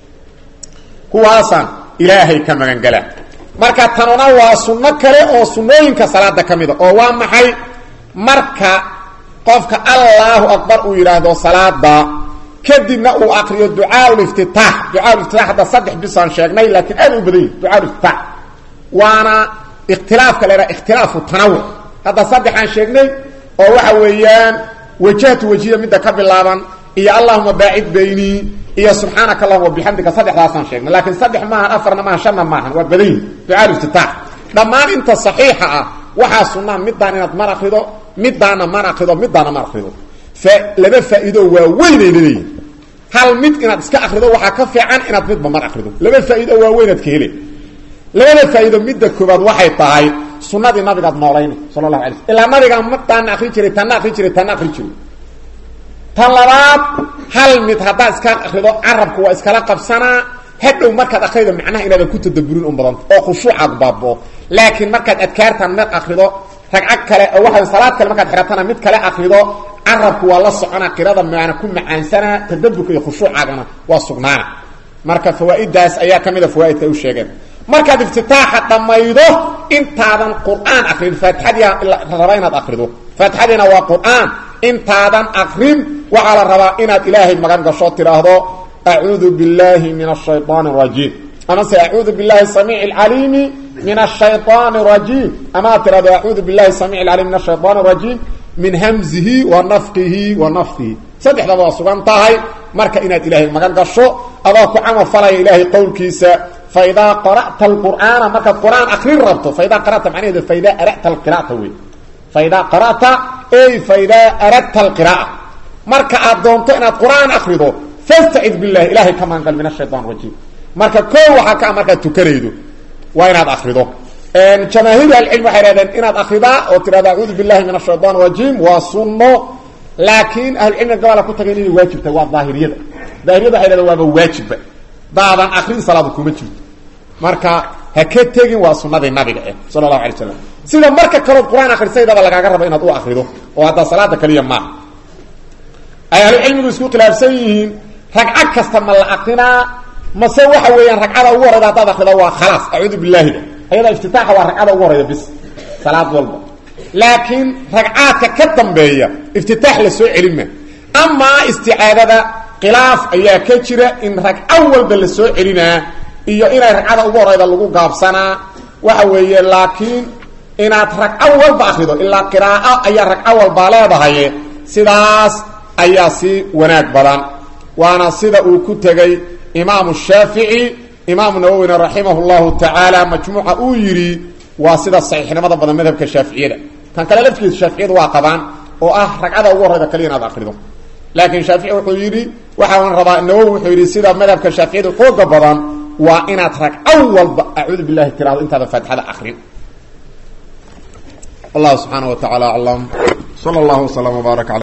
kuwaasaan ilaahay ka magangelaa marka tanuna waa sunno kale oo sunnooyinka salaada ka mida oo waa maxay marka qofka allaahu akbar uu yidhaahdo salaada kadibna uu akriyo ducaaul-iftitaax ducaaul-iftitaax hadda saddex bisaan sheegnay laakiin aad u badan yahi ducaaul-iftitaax waana ikhtilaafka la yhaha ikhtilaafu tanawuc hadda saddexaan sheegnay oo waxa weeyaan wajahtu wajiya midda ka bilaaban iyo allahuma baacid baynii iyo subxaanaka allahuma bixamdika saddexdaasaan sheegnay laakiin saddex maahan afarna maahan shanna maahan waa badan yihi ducaaul-iftitaax dhammaan inta saxiixa ah waxaa sunnaa midaan inaad mar akrido midaana mar akrido midaana mar akrido laba faa'iido waa weynay leeyihin hal mid inaad iska akrido waxaa ka fiican inaad midba mar akrido laba faa'iido waa weynaad ka hele labada faa'iido midda koobaad waxay tahay sunnadii nabigaad noolayna sala allahu alay sl ilaa nabigaa midaana akri jiray tanna akri jiray tanna akri jiray tan labaad hal mid haddaad iska akrido carabku waa iskala qabsanaa hadhow markaad akrido macnaha inaadan ku tadaburin un badanta oo khushuucaad baaboo laakiin markaad adkaartan mid akrido ragcad kale oo waxa salaad kale markaad xiratana mid kale akrido carabku waa la socona qirada maana ku macaansana tadaburka iyo khushuucaagana waa sugnaana marka fawaa'idaas ayaa ka mida fawaaidka ay u sheegeen markaad iftitaaxa dhammaydo intaadan qur'aan akrin faatixadii raba inaad akrido faatixadiina waa qur'aan intaadan akrin waxaa la rabaa inaad ilaahay magan gasho tidhaahdo acuudu biاllahi min الshayطaan الrajiim amase acuudu biاllahi samiic اcaliimi min الshayطaan الrajiim amaad tidhahdo acuudu biاllahi samiic اcaliim min الshayطaan الrajiim min hamzihi wa nafqihi wa nafdihi saddexdaba waa sugan tahay marka inaad ilaahay magan gasho adoo ku camal falaya ilaahay qowlkiisa faidaa qara'ta alqur'aana markaad qur'aan akrin rabto faidaa qara'ta macnaheedu faidaa ara'ta alqira'ata wey faidaa qara'ta ey faidaa aradta alqira'a marka aad doonto inaad qur'aan akrido fastacid billahi ilahay ka maangal min ashayطan rajiim marka koo waxaa ka markaad tukanaydo waa inaad akrido jamaahiir ahlicilm waxay hahdeen inaad akridaa oo tidhahdo acuudu billahi min ashayطan rajiim waa sunno laakiin ahlucilmiga gabaala ku tagay inay waajibtahay waa daahiriyada daahiriyada waxay hahdeen waaba waajibba daadan akrin salaada kuma jirto marka ha ka tegin waa sunadii nabiga eh sala allahu alay slam sida marka kalood qur-aan akrisaydaba lagaaga rabo inaad u akrido oo haddaa salaada kaliya maaha ay ahlucilmigu isku khilaafsan yihiin ragcad kasta ma la akrinaa mase waxa weeyaan ragcada ugu horeyda haddaad akrido waa khalaas acuudu billaahida ayada iftitaaxa waa ragcada ugu horeyda bis salaad walba laakiin ragcaadka ka dambeeya iftitaax la soo celin ma amaa isticaadada khilaaf ayaa ka jira in ragco walba la soo celinaa iyo inay ragcada ugu horeyda lagu gaabsanaa waxa weeye laakiin inaad ragco walba akrido ilaa qiraa'o ayaa ragco walbaa leedahay sidaas ayaa si wanaag badan waana sida uu ku tegey imaamu shaafici imaamu nawowina raximah llahu tacaala majmuuca uu yidhi waa sida saxiixnimada badan madhabka shaaficiyada kan kale laftigiisa shaaficiyadu waa qabaan oo ah ragcada ugu horeyda kaliya inaad akrido laakiin shaafici wuxuu yidhi waxaan rabaa nawowi wuxuu yidhi sida madhabka shaaficiyada xooga badan waa inaad ragco walba acuudu billahi tirahdo intaada faatixada akrin wallahu subxaana wa tacaala aclam sala allahu waslama wbaarak